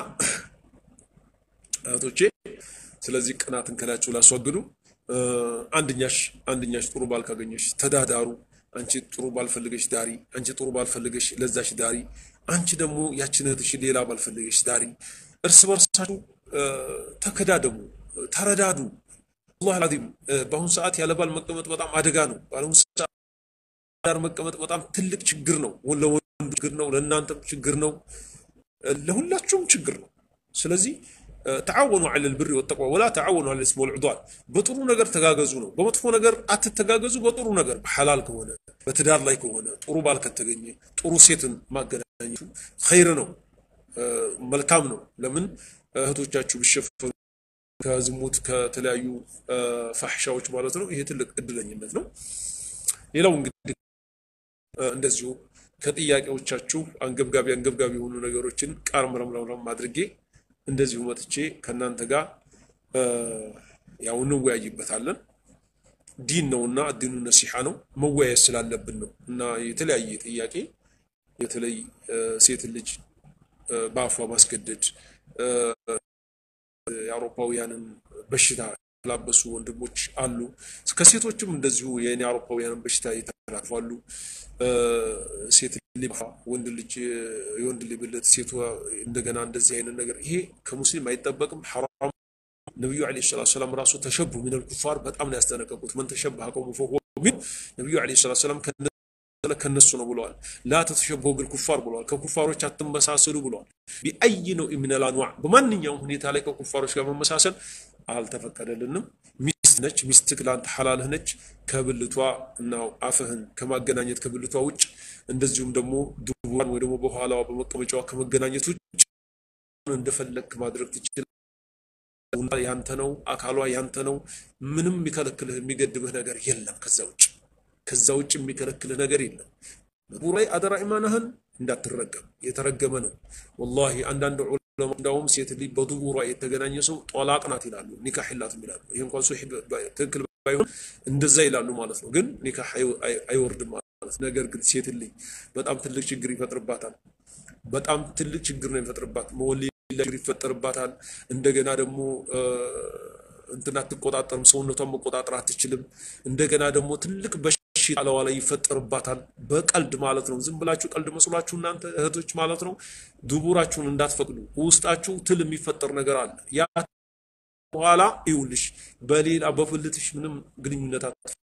እህቶቼ ስለዚህ ቅናትን ከላያችሁ ላስወግዱ። አንድኛሽ አንድኛሽ ጥሩ ባል ካገኘሽ ተዳዳሩ። አንቺ ጥሩ ባል ፈልገሽ ዳሪ፣ አንቺ ጥሩ ባል ፈልገሽ ለዛሽ ዳሪ፣ አንቺ ደግሞ ያችን እህትሽ ሌላ ባል ፈልገሽ ዳሪ። እርስ በርሳችሁ ተከዳደሙ፣ ተረዳዱ። አላህ አልዓዚም በአሁኑ ሰዓት ያለ ባል መቀመጥ በጣም አደጋ ነው። በአሁኑ ሰዓት ዳር መቀመጥ በጣም ትልቅ ችግር ነው። ለወንዱ ችግር ነው፣ ለእናንተም ችግር ነው፣ ለሁላችሁም ችግር ነው። ስለዚህ ተዓወኑ ዐለል ብሪ ወተቅዋ ወላ ተዓወኑ ዐለል ኢስሚ ወልዑድዋን። በጥሩ ነገር ተጋገዙ ነው። በመጥፎ ነገር አትተጋገዙ። በጥሩ ነገር በሐላል ከሆነ በትዳር ላይ ከሆነ ጥሩ ባል ከተገኘ ጥሩ ሴትን ማገናኘቱ ኸይር ነው፣ መልካም ነው። ለምን እህቶቻችሁ ቢሸፈኑ ከዝሙት ከተለያዩ ፋሕሻዎች ማለት ነው። ይሄ ትልቅ እድለኝነት ነው። ሌላው እንግዲህ እንደዚሁ ከጥያቄዎቻችሁ አንገብጋቢ አንገብጋቢ የሆኑ ነገሮችን ቃር ምረምረምረም አድርጌ እንደዚሁ መጥቼ ከእናንተ ጋር ያው እንወያይበታለን። ዲን ነውና ዲኑ ነሲሓ ነው፣ መወያየት ስላለብን ነው እና የተለያየ ጥያቄ የተለይ ሴት ልጅ በአፏ ማስገደድ የአውሮፓውያንን በሽታ የተላበሱ ወንድሞች አሉ። ከሴቶችም እንደዚሁ የኔ አውሮፓውያንን በሽታ የተላልፋሉ። ሴት ልጅ ወንድ ልጅ የወንድ ልጅ ብልት ሴቷ እንደገና እንደዚህ አይነት ነገር ይሄ ከሙስሊም አይጠበቅም፣ ሐራም። ነቢዩ ዓለይሂ ሰላቱ ሰላም ራሱ ተሸቡ ሚነል ኩፋር በጣም ነው ያስጠነቀቁት። መን ተሸበሀ ቀውሙን ፈሁወ ሚንሁም ነቢዩ ዓለይሂ ሰላቱ ሰላም ከነሱ ነው ብለዋል። ላ ተተሸበሁ ቢልኩፋር ብለዋል። ከኩፋሮች አትመሳሰሉ ብለዋል። ቢአይ ነው ሚነል አንዋዕ በማንኛውም ሁኔታ ላይ ከኩፋሮች ጋር መመሳሰል አልተፈቀደልንም። ሚስት ነች፣ ሚስትህ ለአንተ ሐላልህ ነች። ከብልቷ እና አፍህን ከማገናኘት ከብልቷ ውጭ እንደዚሁም ደግሞ ድቡሯን ወይ ደግሞ በኋላዋ በመቀመጫዋ ከመገናኘት ውጭ እንደፈለግክ ማድረግ ትችላለህ። ያንተ ነው፣ አካሏ ያንተ ነው። ምንም የሚከለክልህ የሚገድብህ ነገር የለም ከዛ ውጭ ከዛ ውጭ የሚከለክልህ ነገር የለም። ዱቡር ላይ አደራ ኢማናህን እንዳትረገም የተረገመ ነው። ወላሂ አንዳንድ ዑለማ እንዳውም ሴት ልጅ በዱቡሯ የተገናኘ ሰው ጦላቅ ናት ይላሉ፣ ኒካህ የላትም ይላሉ። ይህ እንኳን ሶሒህ ትክክል ባይሆን እንደዛ ይላሉ ማለት ነው። ግን ኒካህ አይወርድም ማለት ነገር ግን ሴት ልጅ በጣም ትልቅ ችግር ይፈጥርባታል። በጣም ትልቅ ችግር ነው ይፈጥርባት መወሊ ችግር ይፈጠርባታል። እንደገና ደግሞ እንትን አትቆጣጠርም፣ ሰውነቷን መቆጣጠር አትችልም። እንደገና ደግሞ ትልቅ በሽታ ለዋ ላይ ይፈጠርባታል። በቀልድ ማለት ነው። ዝም ብላችሁ ቀልድ መስሏችሁ እናንተ እህቶች ማለት ነው ዱቡራችሁን እንዳትፈቅዱ። ውስጣችሁ ትል የሚፈጠር ነገር አለ። ያ በኋላ ይውልሽ በሌላ በብልትሽ ምንም ግንኙነት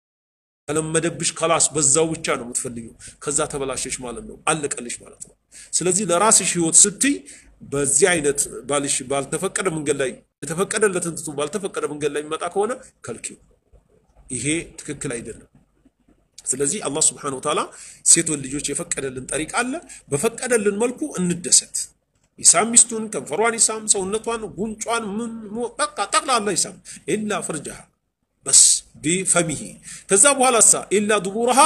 ከለመደብሽ ከላስ በዛው ብቻ ነው የምትፈልጊው። ከዛ ተበላሸሽ ማለት ነው፣ አለቀልሽ ማለት ነው። ስለዚህ ለራስሽ ህይወት ስትይ በዚህ አይነት ባልሽ ባልተፈቀደ መንገድ ላይ የተፈቀደለትን ትቶ ባልተፈቀደ መንገድ ላይ የሚመጣ ከሆነ ከልኪው። ይሄ ትክክል አይደለም። ስለዚህ አላህ ስብሐነሁ ወተዓላ ሴቶች ልጆች የፈቀደልን ጠሪቅ አለ። በፈቀደልን መልኩ እንደሰት። ይሳም ሚስቱን ከንፈሯን ይሳም፣ ሰውነቷን፣ ጉንጯን፣ ምን በቃ ጠቅላላ ይሳም ኢላ ፍርጃሃ በስ ቢፈሚሂ ከዛ በኋላ ሳ ኢላ ዱቡረሃ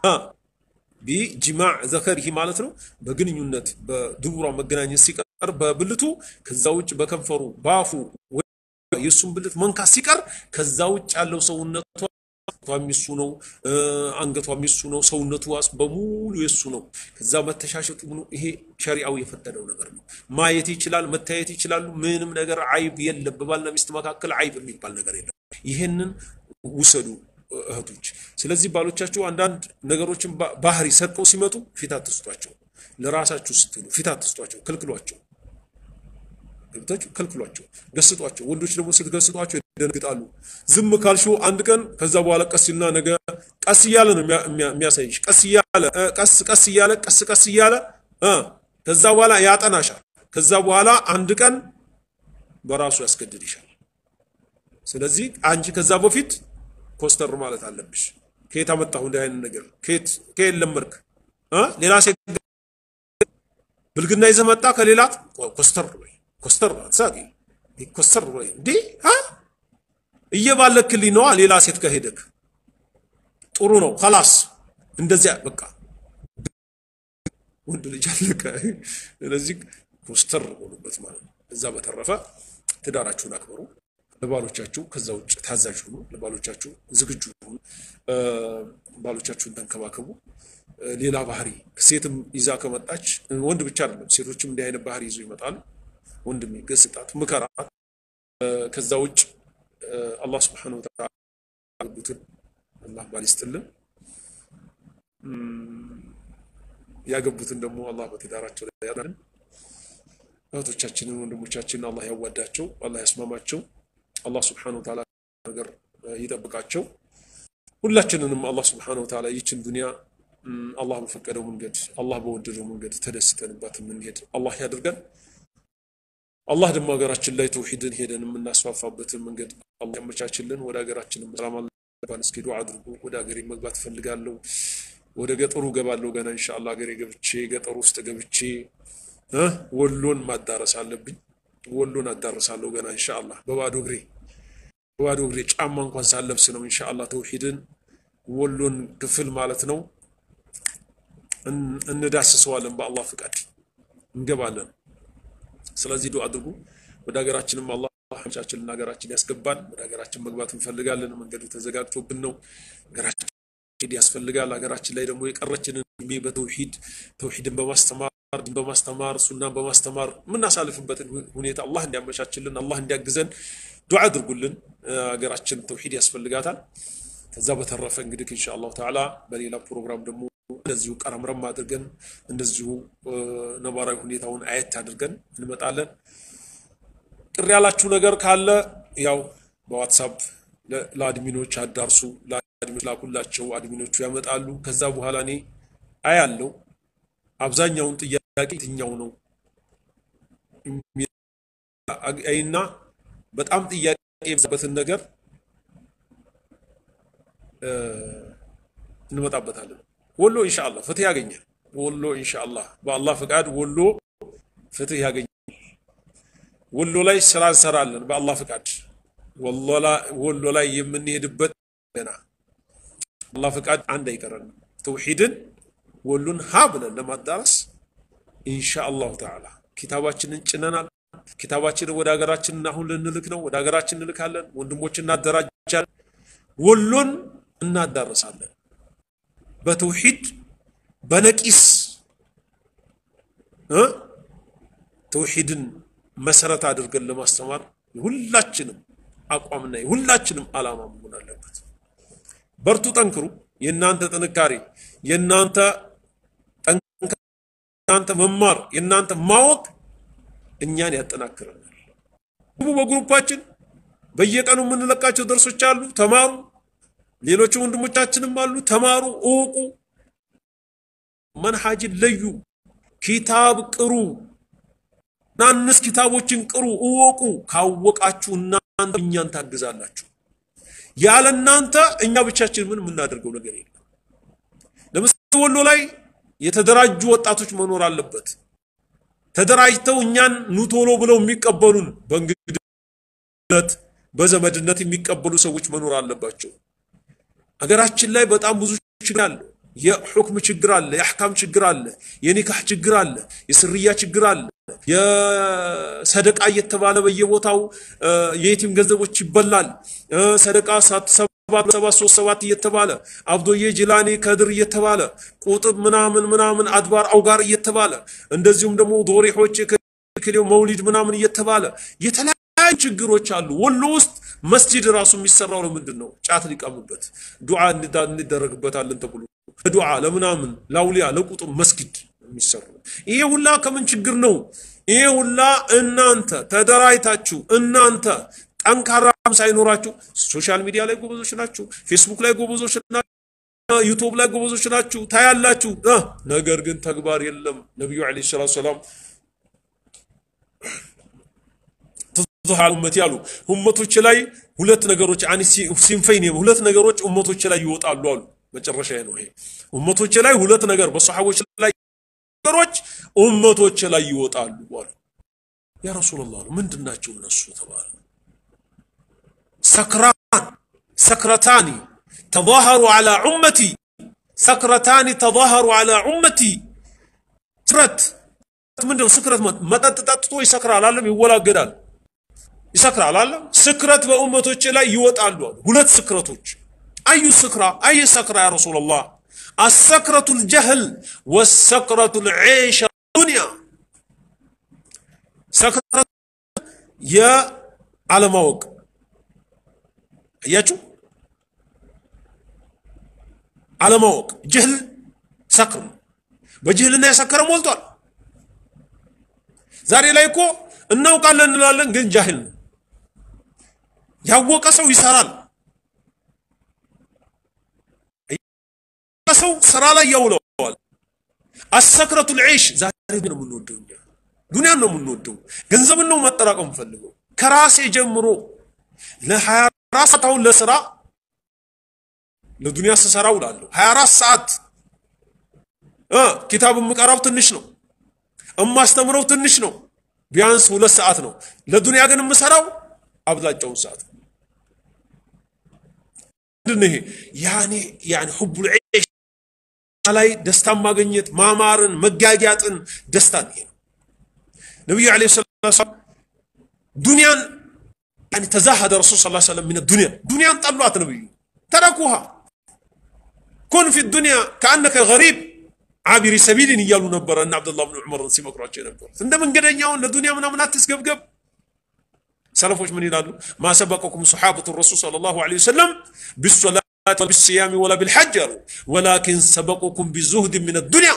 ቢጅማዕ ዘከሪሂ ማለት ነው። በግንኙነት በድቡሯ መገናኘት ሲቀር በብልቱ ከዛ ውጭ በከንፈሩ በአፉ የእሱን ብልት መንካት ሲቀር ከዛ ውጭ ያለው ሰውነቷ የሚሱ ነው፣ አንገቷ የሚሱ ነው፣ ሰውነቱ ዋስ በሙሉ የሱ ነው። ከዛ መተሻሸቱ ነው። ይሄ ሸሪዓው የፈቀደው ነገር ነው። ማየት ይችላል፣ መታየት ይችላሉ። ምንም ነገር አይብ የለም። በባልና ሚስት መካከል አይብ የሚባል ነገር የለም። ይሄንን ውሰዱ። እህቶች። ስለዚህ ባሎቻችሁ አንዳንድ ነገሮችን ባህሪ ሰርቀው ሲመጡ ፊት አትስጧቸው። ለራሳችሁ ስትሉ ፊት አትስጧቸው፣ ከልክሏቸው። ገብታችሁ ከልክሏቸው፣ ገስጧቸው። ወንዶች ደግሞ ስትገስጧቸው ይደነግጣሉ። ዝም ካልሽው አንድ ቀን ከዛ በኋላ ቀስ ይልና ነገ ቀስ እያለ ነው የሚያሳይሽ። ቀስ እያለ ቀስ ቀስ እያለ ቀስ ቀስ እያለ ከዛ በኋላ ያጠናሻል። ከዛ በኋላ አንድ ቀን በራሱ ያስገድድሻል። ስለዚህ አንቺ ከዛ በፊት ኮስተር ማለት አለብሽ። ከየት አመጣሁ እንዲህ አይነት ነገር? ከየት ከየት ለመድክ? ሌላ ሴት ብልግና ይዘህ መጣ ከሌላት ኮስተር ወይ ኮስተር አትሳቂ ኮስተር ወይ እንዴ እየባለክልኝ ነዋ። ሌላ ሴት ከሄደክ ጥሩ ነው ከላስ እንደዚያ በቃ ወንድ ልጅ አለቀ። ስለዚህ ኮስተር ሆኑበት ማለት ነው። እዛ በተረፈ ትዳራችሁን አክብሩ። ለባሎቻችሁ ከዛ ውጭ ታዛዥ ሁኑ። ለባሎቻችሁ ዝግጁ ሁኑ። ባሎቻችሁን ተንከባከቡ። ሌላ ባህሪ ሴትም ይዛ ከመጣች ወንድ ብቻ አይደለም፣ ሴቶችም እንዲህ አይነት ባህሪ ይዞ ይመጣሉ። ወንድም ገስጣት፣ ምከራት። ከዛ ውጭ አላህ ስብሐነሁ ወተዓላ ያገቡትን አላህ ባል ይስጥልን፣ ያገቡትን ደግሞ አላህ በትዳራቸው ላይ ያዳልን። እህቶቻችንን ወንድሞቻችንን አላህ ያዋዳቸው፣ አላህ ያስማማቸው፣ አላህ ስብሐነሁ ወተዓላ ነገር ይጠብቃቸው። ሁላችንንም አላህ ስብሐነሁ ወተዓላ ይችን ዱንያ አላህ በፈቀደው መንገድ አላህ በወደደው መንገድ ተደስተንባት የምንሄድ አላህ ያድርገን። አላህ ደግሞ ሀገራችን ላይ ተውሂድን ሄደን የምናስፋፋበትን መንገድ አላህ ያመቻችልን። ወደ ሀገራችንም ሰላም አላህ እስኪ ዱዓ አድርጉ። ወደ ሀገሬ መግባት እፈልጋለሁ። ወደ ገጠሩ ገባለሁ ገና ኢንሻአላህ ሀገሬ ገብቼ ገጠሩ ውስጥ ገብቼ ወሎን ማዳረስ አለብኝ። ወሎን አዳረሳለሁ ገና ኢንሻአላህ በባዶ እግሬ በባዶ እግሬ ጫማ እንኳን ሳለብስ ነው ኢንሻአላህ ተውሂድን ወሎን ክፍል ማለት ነው እንዳስሰዋለን። በአላህ ፍቃድ እንገባለን። ስለዚህ ዱዓ አድርጉ። ወደ ሀገራችንም አላህ ሀምቻችንን ሀገራችን ያስገባን። ወደ ሀገራችን መግባት እንፈልጋለን። መንገዱ ተዘጋግቶብን ነው። ሀገራችን ያስፈልጋል። ሀገራችን ላይ ደግሞ የቀረችንን እድሜ በተውሂድ ተውሂድን በማስተማር በማስተማር ሱናን በማስተማር የምናሳልፍበትን ሁኔታ አላህ እንዲያመቻችልን አላህ እንዲያግዘን ዱዓ አድርጉልን። ሀገራችን ተውሂድ ያስፈልጋታል። ከዛ በተረፈ እንግዲህ ኢንሻአላሁ ተዓላ በሌላ ፕሮግራም ደግሞ እንደዚሁ ቀረምረም አድርገን እንደዚሁ ነባራዊ ሁኔታውን አየት አድርገን እንመጣለን። ቅር ያላችሁ ነገር ካለ ያው በዋትሳፕ ለአድሚኖች አዳርሱ፣ ለአድሚኖች ላኩላቸው። አድሚኖቹ ያመጣሉ። ከዛ በኋላ እኔ አያለው አብዛኛውን ጥያቄ የትኛው ነው አይና በጣም ጥያቄ የበዛበትን ነገር እንመጣበታለን። ወሎ ኢንሻአላህ ፍትህ ያገኛል። ወሎ ኢንሻአላህ በአላህ ፍቃድ ወሎ ፍትህ ያገኛል። ወሎ ላይ ስራ እንሰራለን በአላህ ፍቃድ። ወሎ ላይ የምንሄድበት ገና አላህ ፍቃድ አንድ አይቀረንም። ተውሂድን ወሎን ሀ ብለን ለማዳረስ ኢንሻአላሁ ተዓላ ኪታባችንን ጭነናል። ኪታባችንን ወደ ሀገራችን አሁን ልንልክ ነው። ወደ ሀገራችን እንልካለን። ወንድሞች እናደራጃለን። ወሎን እናዳረሳለን። በተውሂድ በነቂስ ተውሂድን መሰረት አድርገን ለማስተማር የሁላችንም አቋምና የሁላችንም ዓላማ መሆን አለበት። በርቱ፣ ጠንክሩ። የእናንተ ጥንካሬ፣ የእናንተ የእናንተ መማር፣ የእናንተ ማወቅ እኛን ያጠናክረናል። በግሩፓችን በየቀኑ የምንለቃቸው ደርሶች አሉ። ተማሩ። ሌሎች ወንድሞቻችንም አሉ። ተማሩ፣ እወቁ፣ መንሃጅን ለዩ፣ ኪታብ ቅሩ፣ ናንስ ኪታቦችን ቅሩ፣ እወቁ። ካወቃችሁ እናንተ እኛን ታግዛላችሁ። ያለ እናንተ እኛ ብቻችን ምን የምናደርገው ነገር የለም። ለምሳሌ ወሎ ላይ የተደራጁ ወጣቶች መኖር አለበት። ተደራጅተው እኛን ኑቶሎ ብለው የሚቀበሉን በእንግድነት በዘመድነት የሚቀበሉ ሰዎች መኖር አለባቸው። ሀገራችን ላይ በጣም ብዙ ችግር አለ። የሑክም ችግር አለ፣ የአሕካም ችግር አለ፣ የኒካህ ችግር አለ፣ የስርያ ችግር አለ። የሰደቃ እየተባለ በየቦታው የየቲም ገንዘቦች ይበላል። ሰደቃ ሰባት ሶስት ሰባት እየተባለ አብዶዬ ጅላኔ ከድር እየተባለ ቁጥብ ምናምን ምናምን አድባር አውጋር እየተባለ እንደዚሁም ደግሞ ዶሪሖች ክሌው መውሊድ ምናምን እየተባለ የተለያዩ የተለያዩ ችግሮች አሉ። ወሎ ውስጥ መስጂድ ራሱ የሚሰራው ለምንድን ነው? ጫት ሊቀሙበት ዱዓ እንደረግበታለን ተብሎ ለዱዓ ለምናምን ለአውሊያ ለቁጥር መስጊድ የሚሰሩ ይሄ ሁላ ከምን ችግር ነው? ይሄ ሁላ እናንተ ተደራጅታችሁ እናንተ ጠንካራም ሳይኖራችሁ ሶሻል ሚዲያ ላይ ጎበዞች ናችሁ፣ ፌስቡክ ላይ ጎበዞች ናችሁ፣ ዩቱብ ላይ ጎበዞች ናችሁ፣ ታያላችሁ። ነገር ግን ተግባር የለም። ነቢዩ ዓለይሂ ሰላቱ ሰላም ተዙሃል ኡመቲ አሉ ኡመቶች ላይ ሁለት ነገሮች አኒ ሲንፈይን ሁለት ነገሮች ኡመቶች ላይ ይወጣሉ አሉ። መጨረሻ ነው ይሄ። ኡመቶች ላይ ሁለት ነገር በሰሐቦች ላይ ነገሮች ኡመቶች ላይ ይወጣሉ አሉ። ያ ረሱላህ ምንድን ናቸው እነሱ ተባለ። ሰክራን ሰክረታኒ ተዛሀሩ ዐላ ኡመቲ ሰክረታኒ ተዛሀሩ ዐላ ኡመቲ ስክረት ምንድነው? ስክረት መጠጥ ጠጥቶ ይሰክራል አለም ይወላገዳል ይሰክራል አለ። ስክረት በኡመቶች ላይ ይወጣሉ አሉ። ሁለት ስክረቶች አዩ ስክራ አይ ሰክራ ያ ረሱላላህ አሰክረቱ ልጀህል ወሰክረቱ ልዒሻ ዱንያ ሰክረት የአለማወቅ አያችሁ፣ አለማወቅ ጅህል ሰክር ነው። በጅህልና የሰከረ ሞልቷል። ዛሬ ላይ እኮ እናውቃለን እንላለን፣ ግን ጃሂል ነው። ያወቀ ሰው ይሰራል። ሰው ስራ ላይ ያውለዋል። አሰክረቱ ልዒሽ ዛሬ ነው የምንወደው እኛ ዱንያን ነው የምንወደው፣ ገንዘብን ነው ማጠራቀም ፈልገው። ከራሴ ጀምሮ ለ24 ሰዓት አሁን ለስራ ለዱንያ ስሰራ ውላለሁ። 24 ሰዓት እ ኪታብ የምቀራው ትንሽ ነው፣ እማስተምረው ትንሽ ነው፣ ቢያንስ ሁለት ሰዓት ነው። ለዱንያ ግን የምሰራው አብዛኛውን ሰዓት ምንድን ነው ይሄ? ያኔ ያኔ ሁቡል ዒሽ ላይ ደስታን ማግኘት ማማርን፣ መጋጊያጥን ደስታን ይሄ ነው። ነቢዩ ዓለይሂ ሰላቱ ወሰላም ዱንያን ያኔ ተዛሃደ ረሱል ሰለላሁ ዐለይሂ ወሰለም ሚነ ዱንያ ዱንያን ጠሏት። ነቢዩ ተረኩሃ ኩን ፊ ዱንያ ከአነከ ገሪብ ዓቢሪ ሰቢልን እያሉ ነበረ እና አብዱላህ ብን ዑመርን ሲመክሯቸው የነበሩት እንደ መንገደኛውን ለዱንያ ምናምን አትስገብገብ። ሰለፎች ምን ይላሉ? ማ ሰበቀኩም ሰሓበቱ ረሱል ሰለላሁ ዐለይሂ ወሰለም ቢሶላት ወቢስያሚ ወላ ቢልሐጅ አሉ ወላኪን ሰበቁኩም ቢዙህድ ሚነ ዱንያ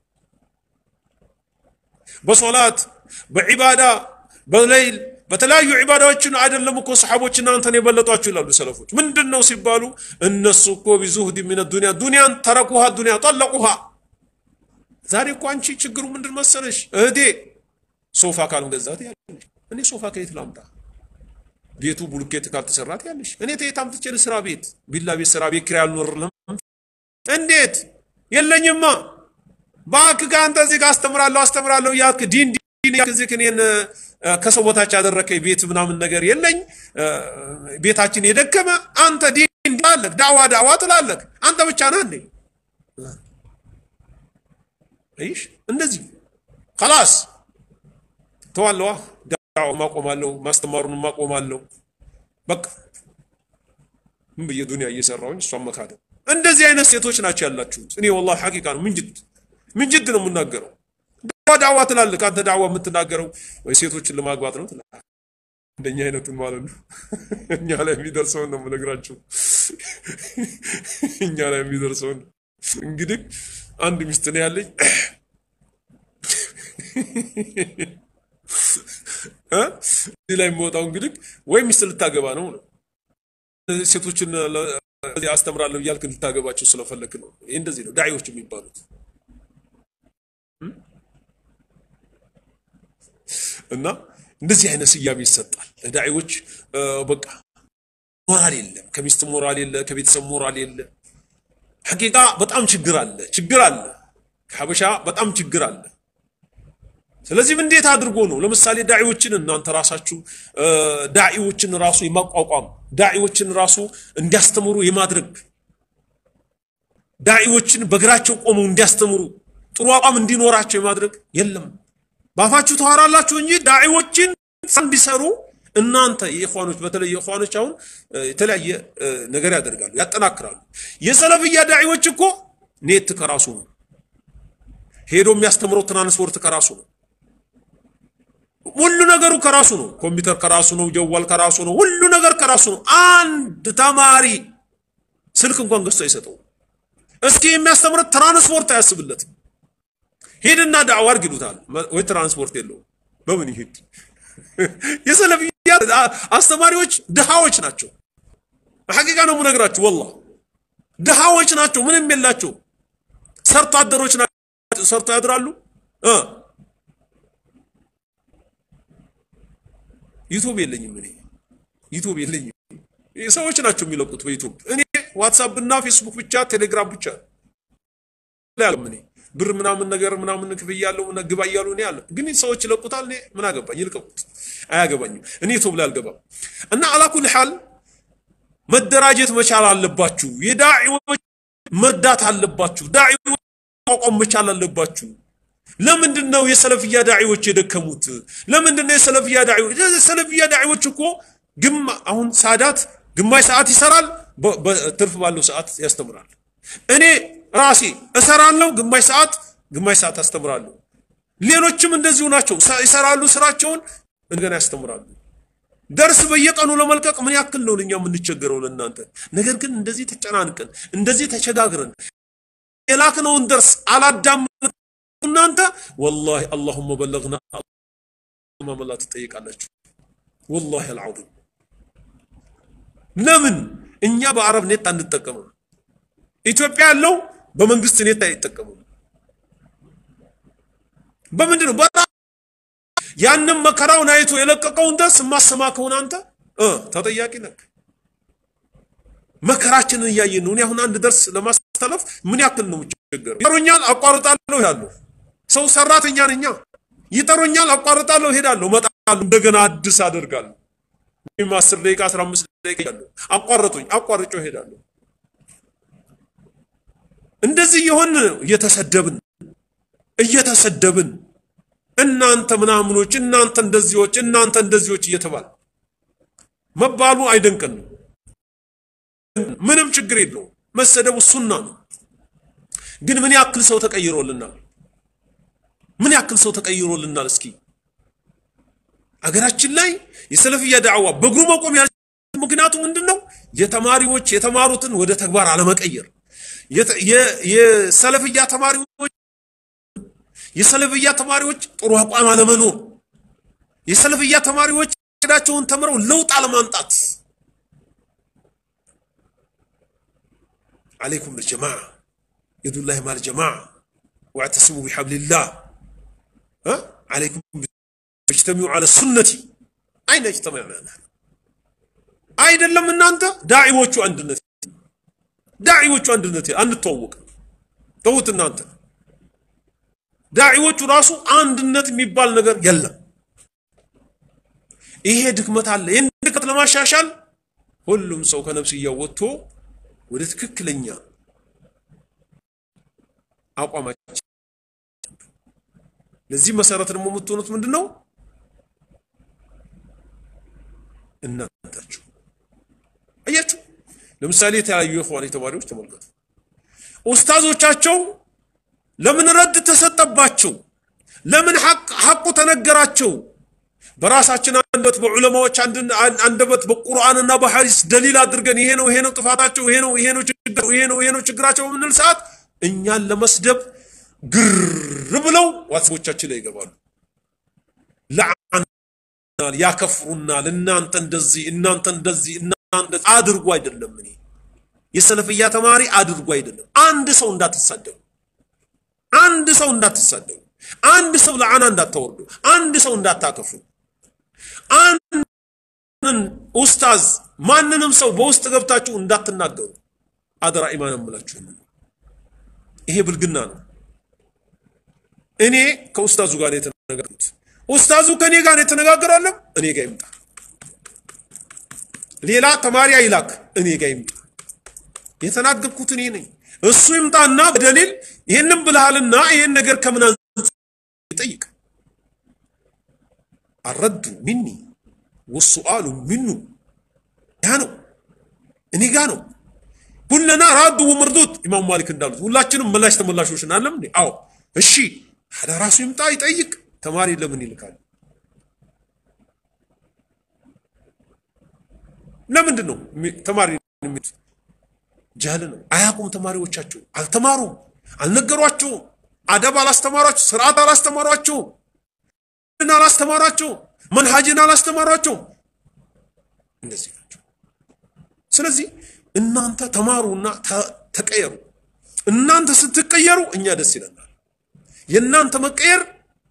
በሶላት በዒባዳ በሌይል በተለያዩ ዒባዳዎችን አይደለም እኮ ሰሓቦች እናንተን የበለጧችሁ ይላሉ ሰለፎች። ምንድን ነው ሲባሉ እነሱ እኮ ቢዙህድ ሚነ ዱንያ ዱንያን ተረኩሃ ዱንያ ጠለቁሃ። ዛሬ እኮ አንቺ ችግሩ ምንድን መሰለሽ እህቴ ሶፋ ካልገዛት ያለሽ እኔ ሶፋ ከየት ላምጣ? ቤቱ ቡልኬት ካልተሰራት ያለሽ እኔ ተየት አምጥቼ ልስራ? ቤት ቢላ ቤት ስራ ቤት ኪራይ አልኖርልም። እንዴት የለኝማ። እባክህ ጋር አንተ እዚህ ጋር አስተምራለሁ አስተምራለሁ እያልክ ዲን ዲን እያልክ እዚህ እኔን ከሰው በታች ያደረከኝ ቤት ምናምን ነገር የለኝ። ቤታችን የደከመ አንተ ዲን ትላለህ፣ ዳዋ ዳዋ ትላለህ። አንተ ብቻ ነህ እንዴ? አይሽ እንደዚህ خلاص ተዋለዋ ዳዋ ማቆማለሁ፣ ማስተማሩን ማቆማለሁ። በቃ ምን ብዬ ዱንያ እየሰራሁኝ እሷን መካደ እንደዚህ አይነት ሴቶች ናቸው ያላችሁት። እኔ ወላሂ ሐቂቃ ነው ምንጅድ ምንጅድ ነው የምናገረው። ዳዋ ዳዋ ትላለህ አንተ ዳዋ የምትናገረው ወይ ሴቶችን ለማግባት ነው ትላለህ። እንደኛ አይነቱን ማለት ነው። እኛ ላይ የሚደርሰውን ነው የምነግራችሁ። እኛ ላይ የሚደርሰውን እንግዲህ አንድ ሚስት ነው ያለኝ እዚህ ላይ የሚወጣው እንግዲህ ወይ ሚስት ልታገባ ነው ነው ሴቶችን አስተምራለሁ እያልክ ልታገባቸው ስለፈለክ ነው። ይህ እንደዚህ ነው ዳዒዎች የሚባሉት። እና እንደዚህ አይነት ስያሜ ይሰጣል ለዳዒዎች። በቃ ሞራል የለም፣ ከሚስት ሞራል የለ፣ ከቤተሰብ ሞራል የለ። ሐቂቃ በጣም ችግር አለ፣ ችግር አለ። ከሀበሻ በጣም ችግር አለ። ስለዚህም እንዴት አድርጎ ነው ለምሳሌ ዳዒዎችን እናንተ ራሳችሁ ዳዒዎችን ራሱ የማቋቋም ዳዒዎችን ራሱ እንዲያስተምሩ የማድረግ ዳዒዎችን በእግራቸው ቆመው እንዲያስተምሩ ጥሩ አቋም እንዲኖራቸው የማድረግ የለም። ባፋችሁ ተዋራላችሁ እንጂ ዳዒዎችን እንዲሰሩ እናንተ የኢኽዋኖች በተለይ የኢኽዋኖች አሁን የተለያየ ነገር ያደርጋሉ፣ ያጠናክራሉ። የሰለፍያ ዳዒዎች እኮ ኔት ከራሱ ነው ሄዶ የሚያስተምረው ትራንስፖርት ከራሱ ነው። ሁሉ ነገሩ ከራሱ ነው። ኮምፒውተር ከራሱ ነው። ጀዋል ከራሱ ነው። ሁሉ ነገር ከራሱ ነው። አንድ ተማሪ ስልክ እንኳን ገዝቶ አይሰጠው። እስኪ የሚያስተምረት ትራንስፖርት አያስብለትም። ሂድና ዳዕዋ አድርግ ይሉታል። ወይ ትራንስፖርት የለውም። በምን ይሄድ? የሰለፊያ አስተማሪዎች ድሃዎች ናቸው። ሐቂቃ ነው የምነግራችሁ። ወላሂ ድሃዎች ናቸው። ምንም የላቸው። ሰርቶ አደሮች ናቸው። ሰርቶ ያድራሉ። ዩቱብ የለኝም እኔ ዩቱብ የለኝም። ሰዎች ናቸው የሚለቁት በዩቱብ እኔ ዋትሳፕ እና ፌስቡክ ብቻ ቴሌግራም ብቻ ያለም እኔ ብር ምናምን ነገር ምናምን ክፍያ ያለው ግባ እያሉ እኔ አለ ግን ሰዎች ይለቁታል። እኔ ምን አገባኝ? ይልቀቁት፣ አያገባኝም። እኔ ዩቱብ ላይ አልገባም። እና አላኩል ሐል መደራጀት መቻል አለባችሁ። የዳዒዎች መርዳት አለባችሁ። ዳዒዎች ማቋቋም መቻል አለባችሁ። ለምንድን ነው የሰለፍያ ዳዒዎች የደከሙት? ለምንድን ነው የሰለፍያ ዳዒዎች የሰለፍያ ዳዒዎች እኮ ግማ አሁን ሳዳት ግማሽ ሰዓት ይሰራል፣ በትርፍ ባለው ሰዓት ያስተምራል። እኔ ራሴ እሰራለሁ፣ ግማሽ ሰዓት ግማሽ ሰዓት አስተምራለሁ። ሌሎችም እንደዚሁ ናቸው፣ ይሰራሉ ስራቸውን፣ እንደገና ያስተምራሉ። ደርስ በየቀኑ ለመልቀቅ ምን ያክል ነው እኛ የምንቸገረው ለእናንተ። ነገር ግን እንደዚህ ተጨናንቀን እንደዚህ ተቸጋግረን የላክነውን ደርስ አላዳመጥ እናንተ ወላሂ አላሁመ በለግና ማመላ ትጠይቃላችሁ። ወላሂ አልዓዚም ለምን እኛ በአረብ ኔት አንጠቀምም? ኢትዮጵያ ያለው በመንግስት ኔት አይጠቀምም። በምንድን ነው? ያንም መከራውን አይቶ የለቀቀውን ደርስ የማሰማ ከሆነ አንተ ተጠያቂ ነህ። መከራችንን እያየን ነው። እኔ አሁን አንድ ደርስ ለማስተላለፍ ምን ያክል ነው የምቸገረው? ይጠሩኛል፣ አቋርጣለሁ፣ እሄዳለሁ። ሰው ሰራተኛ ነኛ። ይጠሩኛል፣ አቋርጣለሁ፣ እሄዳለሁ፣ እመጣለሁ፣ እንደገና አዲስ አደርጋለሁ። ወይም 10 ደቂቃ 15 ደቂቃ ያለው አቋረጡኝ፣ አቋርጬው እሄዳለሁ። እንደዚህ የሆን እየተሰደብን እየተሰደብን እናንተ ምናምኖች፣ እናንተ እንደዚዎች፣ እናንተ እንደዚዎች እየተባለ መባሉ አይደንቀንም። ምንም ችግር የለውም። መሰደቡ ሱና ነው። ግን ምን ያክል ሰው ተቀይሮልናል? ምን ያክል ሰው ተቀይሮልናል? እስኪ አገራችን ላይ የሰለፍያ ዳዕዋ በእግሩ መቆም ያል ምክንያቱ ምንድን ነው? የተማሪዎች የተማሩትን ወደ ተግባር አለመቀየር፣ የሰለፍያ ተማሪዎች የሰለፍያ ተማሪዎች ጥሩ አቋም አለመኖር፣ የሰለፍያ ተማሪዎች ዳቸውን ተምረው ለውጥ አለማምጣት عليكم بالجماعة يد الله مع الجماعة واعتصموا بحبل الله ها عليكم اجتمعوا على السنة أين اجتمعنا نحن አይደለም እናንተ ዳዒዎቹ አንድነት ዳዒዎቹ አንድነት አንተዋወቅ ተውት እናንተ ዳዒዎቹ ራሱ አንድነት የሚባል ነገር የለም ይሄ ድክመት አለ ይህን ድክመት ለማሻሻል ሁሉም ሰው ከነፍስያው ወጥቶ ወደ ትክክለኛ አቋማችን ለዚህ መሰረት ደግሞ የምትሆኑት ምንድን ነው? እናንታችሁ አያችሁ። ለምሳሌ የተለያዩ የኢኽዋን ተማሪዎች ተመልከቱ። ኡስታዞቻቸው ለምን ረድ ተሰጠባቸው? ለምን ሐቁ ተነገራቸው? በራሳችን አንደበት በዑለማዎች አንደበት በቁርአንና በሐዲስ ደሊል አድርገን ይሄ ነው ይሄ ነው ጥፋታቸው ይሄ ነው ይሄ ነው ችግር ይሄ ነው ይሄ ነው ችግራቸው በምንል ሰዓት እኛን ለመስደብ ግር ብለው ዋትስቦቻችን ላይ ይገባሉ። ለዓናል፣ ያከፍሩናል። እናንተ እንደዚህ እናንተ እንደዚህ እናንተ አድርጉ አይደለም እኔ የሰለፍያ ተማሪ አድርጉ አይደለም። አንድ ሰው እንዳትሳደቡ፣ አንድ ሰው እንዳትሳደቡ፣ አንድ ሰው ለዓና እንዳታወርዱ፣ አንድ ሰው እንዳታከፍሩ አንድን ኡስታዝ ማንንም ሰው በውስጥ ገብታችሁ እንዳትናገሩ አደራ። ኢማን እምላችሁ ይሄ ብልግና ነው። እኔ ከኡስታዙ ጋር የተነጋገርኩት ኡስታዙ ከኔ ጋር የተነጋገራለም እኔ ጋር ይምጣ። ሌላ ተማሪ አይላክ፣ እኔ ጋር ይምጣ። የተናገርኩት እኔ ነኝ። እሱ ይምጣና በደሊል ይህንን ብልሃልና ይህን ነገር ከምን ይጠይቅ። አረዱ ሚኒ ወሱአሉ ሚኑ ያ ነው እኔ ጋ ነው። ሁለና ራዱ ወመርዱት ኢማም ማሊክ እንዳሉት ሁላችንም መላሽ ተመላሾች ናለም። አዎ እሺ፣ ታዲያ ራሱ ይምጣ ይጠይቅ። ተማሪ ለምን ይልካል? ለምንድን ነው ተማሪ የሚሉት? ጃህል ነው። አያውቁም። ተማሪዎቻችሁ አልተማሩም፣ አልነገሯችሁም፣ አደብ አላስተማሯችሁ፣ ስርዓት አላስተማሯችሁ፣ አላስተማሯችሁ፣ መንሃጅን አላስተማሯችሁ። እንደዚህ ናቸው። ስለዚህ እናንተ ተማሩና ተቀየሩ። እናንተ ስትቀየሩ እኛ ደስ ይለናል። የእናንተ መቀየር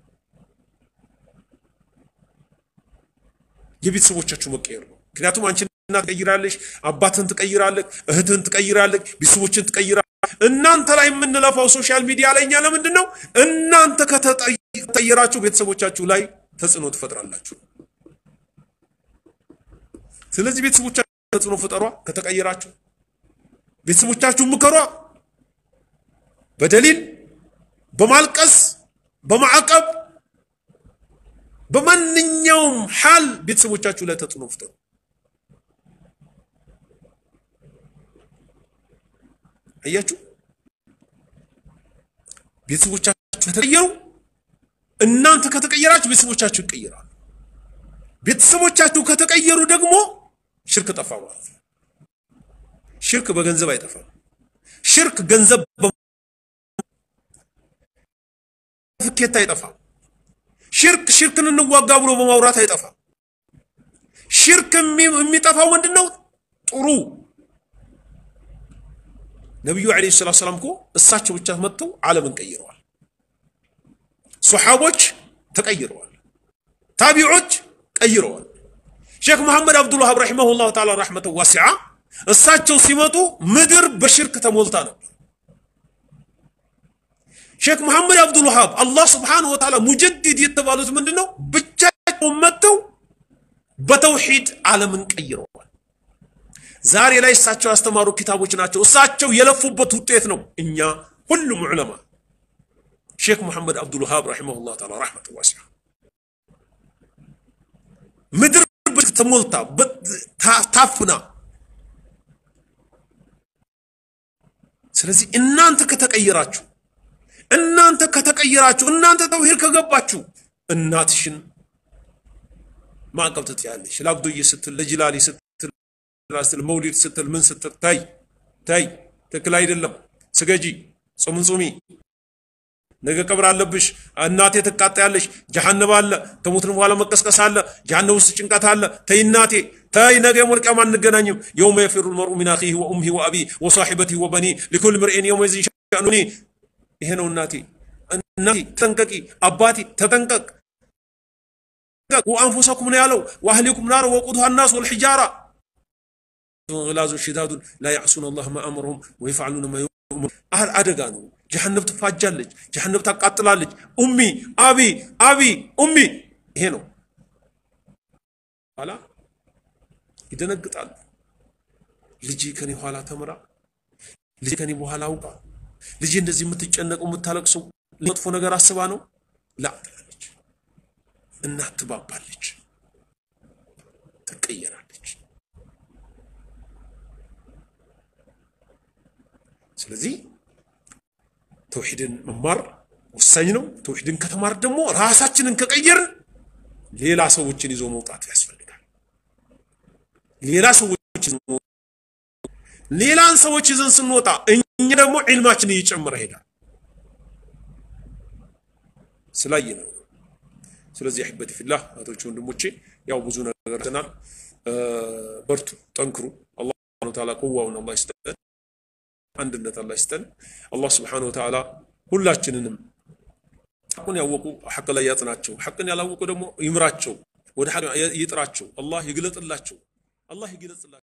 የቤተሰቦቻችሁ መቀየር ነው። ምክንያቱም አንቺ እናት ትቀይራለሽ፣ አባትን ትቀይራለህ፣ እህትህን ትቀይራለህ፣ ቤተሰቦችን ትቀይራለህ። እናንተ ላይ የምንለፋው ሶሻል ሚዲያ ላይ እኛ ለምንድን ነው? እናንተ ከተቀየራችሁ ቤተሰቦቻችሁ ላይ ተጽዕኖ ትፈጥራላችሁ። ስለዚህ ቤተሰቦቻችሁ ተጽዕኖ ፍጠሯ። ከተቀየራችሁ ቤተሰቦቻችሁ ምከሯ፣ በደሊል በማልቀስ በማዕቀብ በማንኛውም ሐል ቤተሰቦቻችሁ ላይ ተጽዕኖ ፍጠሩ። አያችሁ፣ ቤተሰቦቻችሁ ከተቀየሩ እናንተ ከተቀየራችሁ ቤተሰቦቻችሁ ይቀየራሉ። ቤተሰቦቻችሁ ከተቀየሩ ደግሞ ሽርክ ጠፋ ማለት ነው። ሽርክ በገንዘብ አይጠፋም። ሽርክ ገንዘብ ፍኬት አይጠፋም። ሽርክ ሽርክን እንዋጋ ብሎ በማውራት አይጠፋም። ሽርክ የሚጠፋው ምንድን ነው? ጥሩ ነቢዩ ዓለይሂ ሰላቱ ሰላም እኮ እሳቸው ብቻ መጥተው ዓለምን ቀይረዋል። ሶሓቦች ተቀይረዋል። ታቢዖች ቀይረዋል። ሼክ መሐመድ አብዱልዋሃብ ረሒመሁላሁ ተዓላ ረሕመተን ዋሲዓ እሳቸው ሲመጡ ምድር በሽርክ ተሞልታ ነበር። ሼክ መሐመድ አብዱልዋሃብ አላህ ስብሓነሁ ወተዓላ ሙጀዲድ የተባሉት ምንድን ነው? ብቻቸውን መጥተው በተውሒድ ዓለምን ቀይረዋል። ዛሬ ላይ እሳቸው ያስተማሩ ኪታቦች ናቸው። እሳቸው የለፉበት ውጤት ነው። እኛ ሁሉም ዑለማ ሼክ መሐመድ አብዱልዋሃብ ረሒመሁላሁ ተዓላ ረሕመተን ዋሲዓ ምድር ተሞልታ ታፍና ስለዚህ እናንተ ከተቀየራችሁ እናንተ ከተቀየራችሁ እናንተ ተውሂድ ከገባችሁ እናትሽን ማዕቀብ ትጥያለሽ። ለአብዱዬ ስትል ለጅላሊ ስትል ስትል መውሊድ ስትል ምን ስትል ታይ ታይ ትክክል አይደለም። ስገጂ፣ ጾምን ጾሚ፣ ነገ ቀብር አለብሽ፣ እናቴ ትቃጠያለሽ፣ ጀሃነብ አለ፣ ከሞትን በኋላ መቀስቀስ አለ፣ ጀሃነብ ውስጥ ጭንቀት አለ። ተይ እናቴ ተይ፣ ነገ የውመል ቂያማ አንገናኝም። የውመ የፊሩ ልመርኡ ሚን አኺሂ ወኡሚሂ ወአቢ ወሳሒበቲሂ ወበኒ ሊኩል ምርኢን የውመኢዝን ሸእኑኒ ይሄ ነው እናቴ። እናቴ ተጠንቀቂ፣ አባቴ ተጠንቀቅ። ወአንፉሰኩም ነው ያለው። ወአህሊኩም ናር ወቁዱሃ ናስ ወልሒጃራ ግላዙ ሽዳዱን ላ ያዕሱን አላህ ማ አመረሁም ወየፍዓሉነ ማ ዩእመሩን። አደጋ ነው። ጀሃነብ ትፋጃለች፣ ጀሃነብ ታቃጥላለች። ኡሚ አቢ አቢ ኡሚ ይሄ ነው። ኋላ ይደነግጣሉ። ልጄ ከኔ ኋላ ተምራ፣ ልጄ ከኔ በኋላ አውቃ፣ ልጄ እንደዚህ የምትጨነቀው የምታለቅሰው መጥፎ ነገር አስባ ነው ላ ትላለች። እናት ትባባለች፣ ትቀየራለች። ስለዚህ ተውሂድን መማር ወሳኝ ነው። ተውሂድን ከተማር ደግሞ ራሳችንን ከቀየርን ሌላ ሰዎችን ይዞ መውጣት ያስፈልጋል። ሌላ ሰዎች ሌላን ሰዎች ይዘን ስንወጣ እኛ ደግሞ ዒልማችን እየጨመረ ሄዳል ስላየ ነው። ስለዚህ አሕበቲ ፊላህ እህቶቼ ወንድሞቼ፣ ያው ብዙ ነገር ተናል። በርቱ፣ ጠንክሩ። አላህ ሱብሓነሁ ወተዓላ ቁዋውን አላህ ይስጠን፣ አንድነት አላህ ይስጠን። አላህ ሱብሓነሁ ወተዓላ ሁላችንንም ሐቁን ያወቁ ሐቅ ላይ ያጽናቸው፣ ሐቅን ያላወቁ ደግሞ ይምራቸው፣ ወደ ሐቅ ይጥራቸው። አላህ ይግለጥላቸው፣ አላህ ይግለጽላቸው።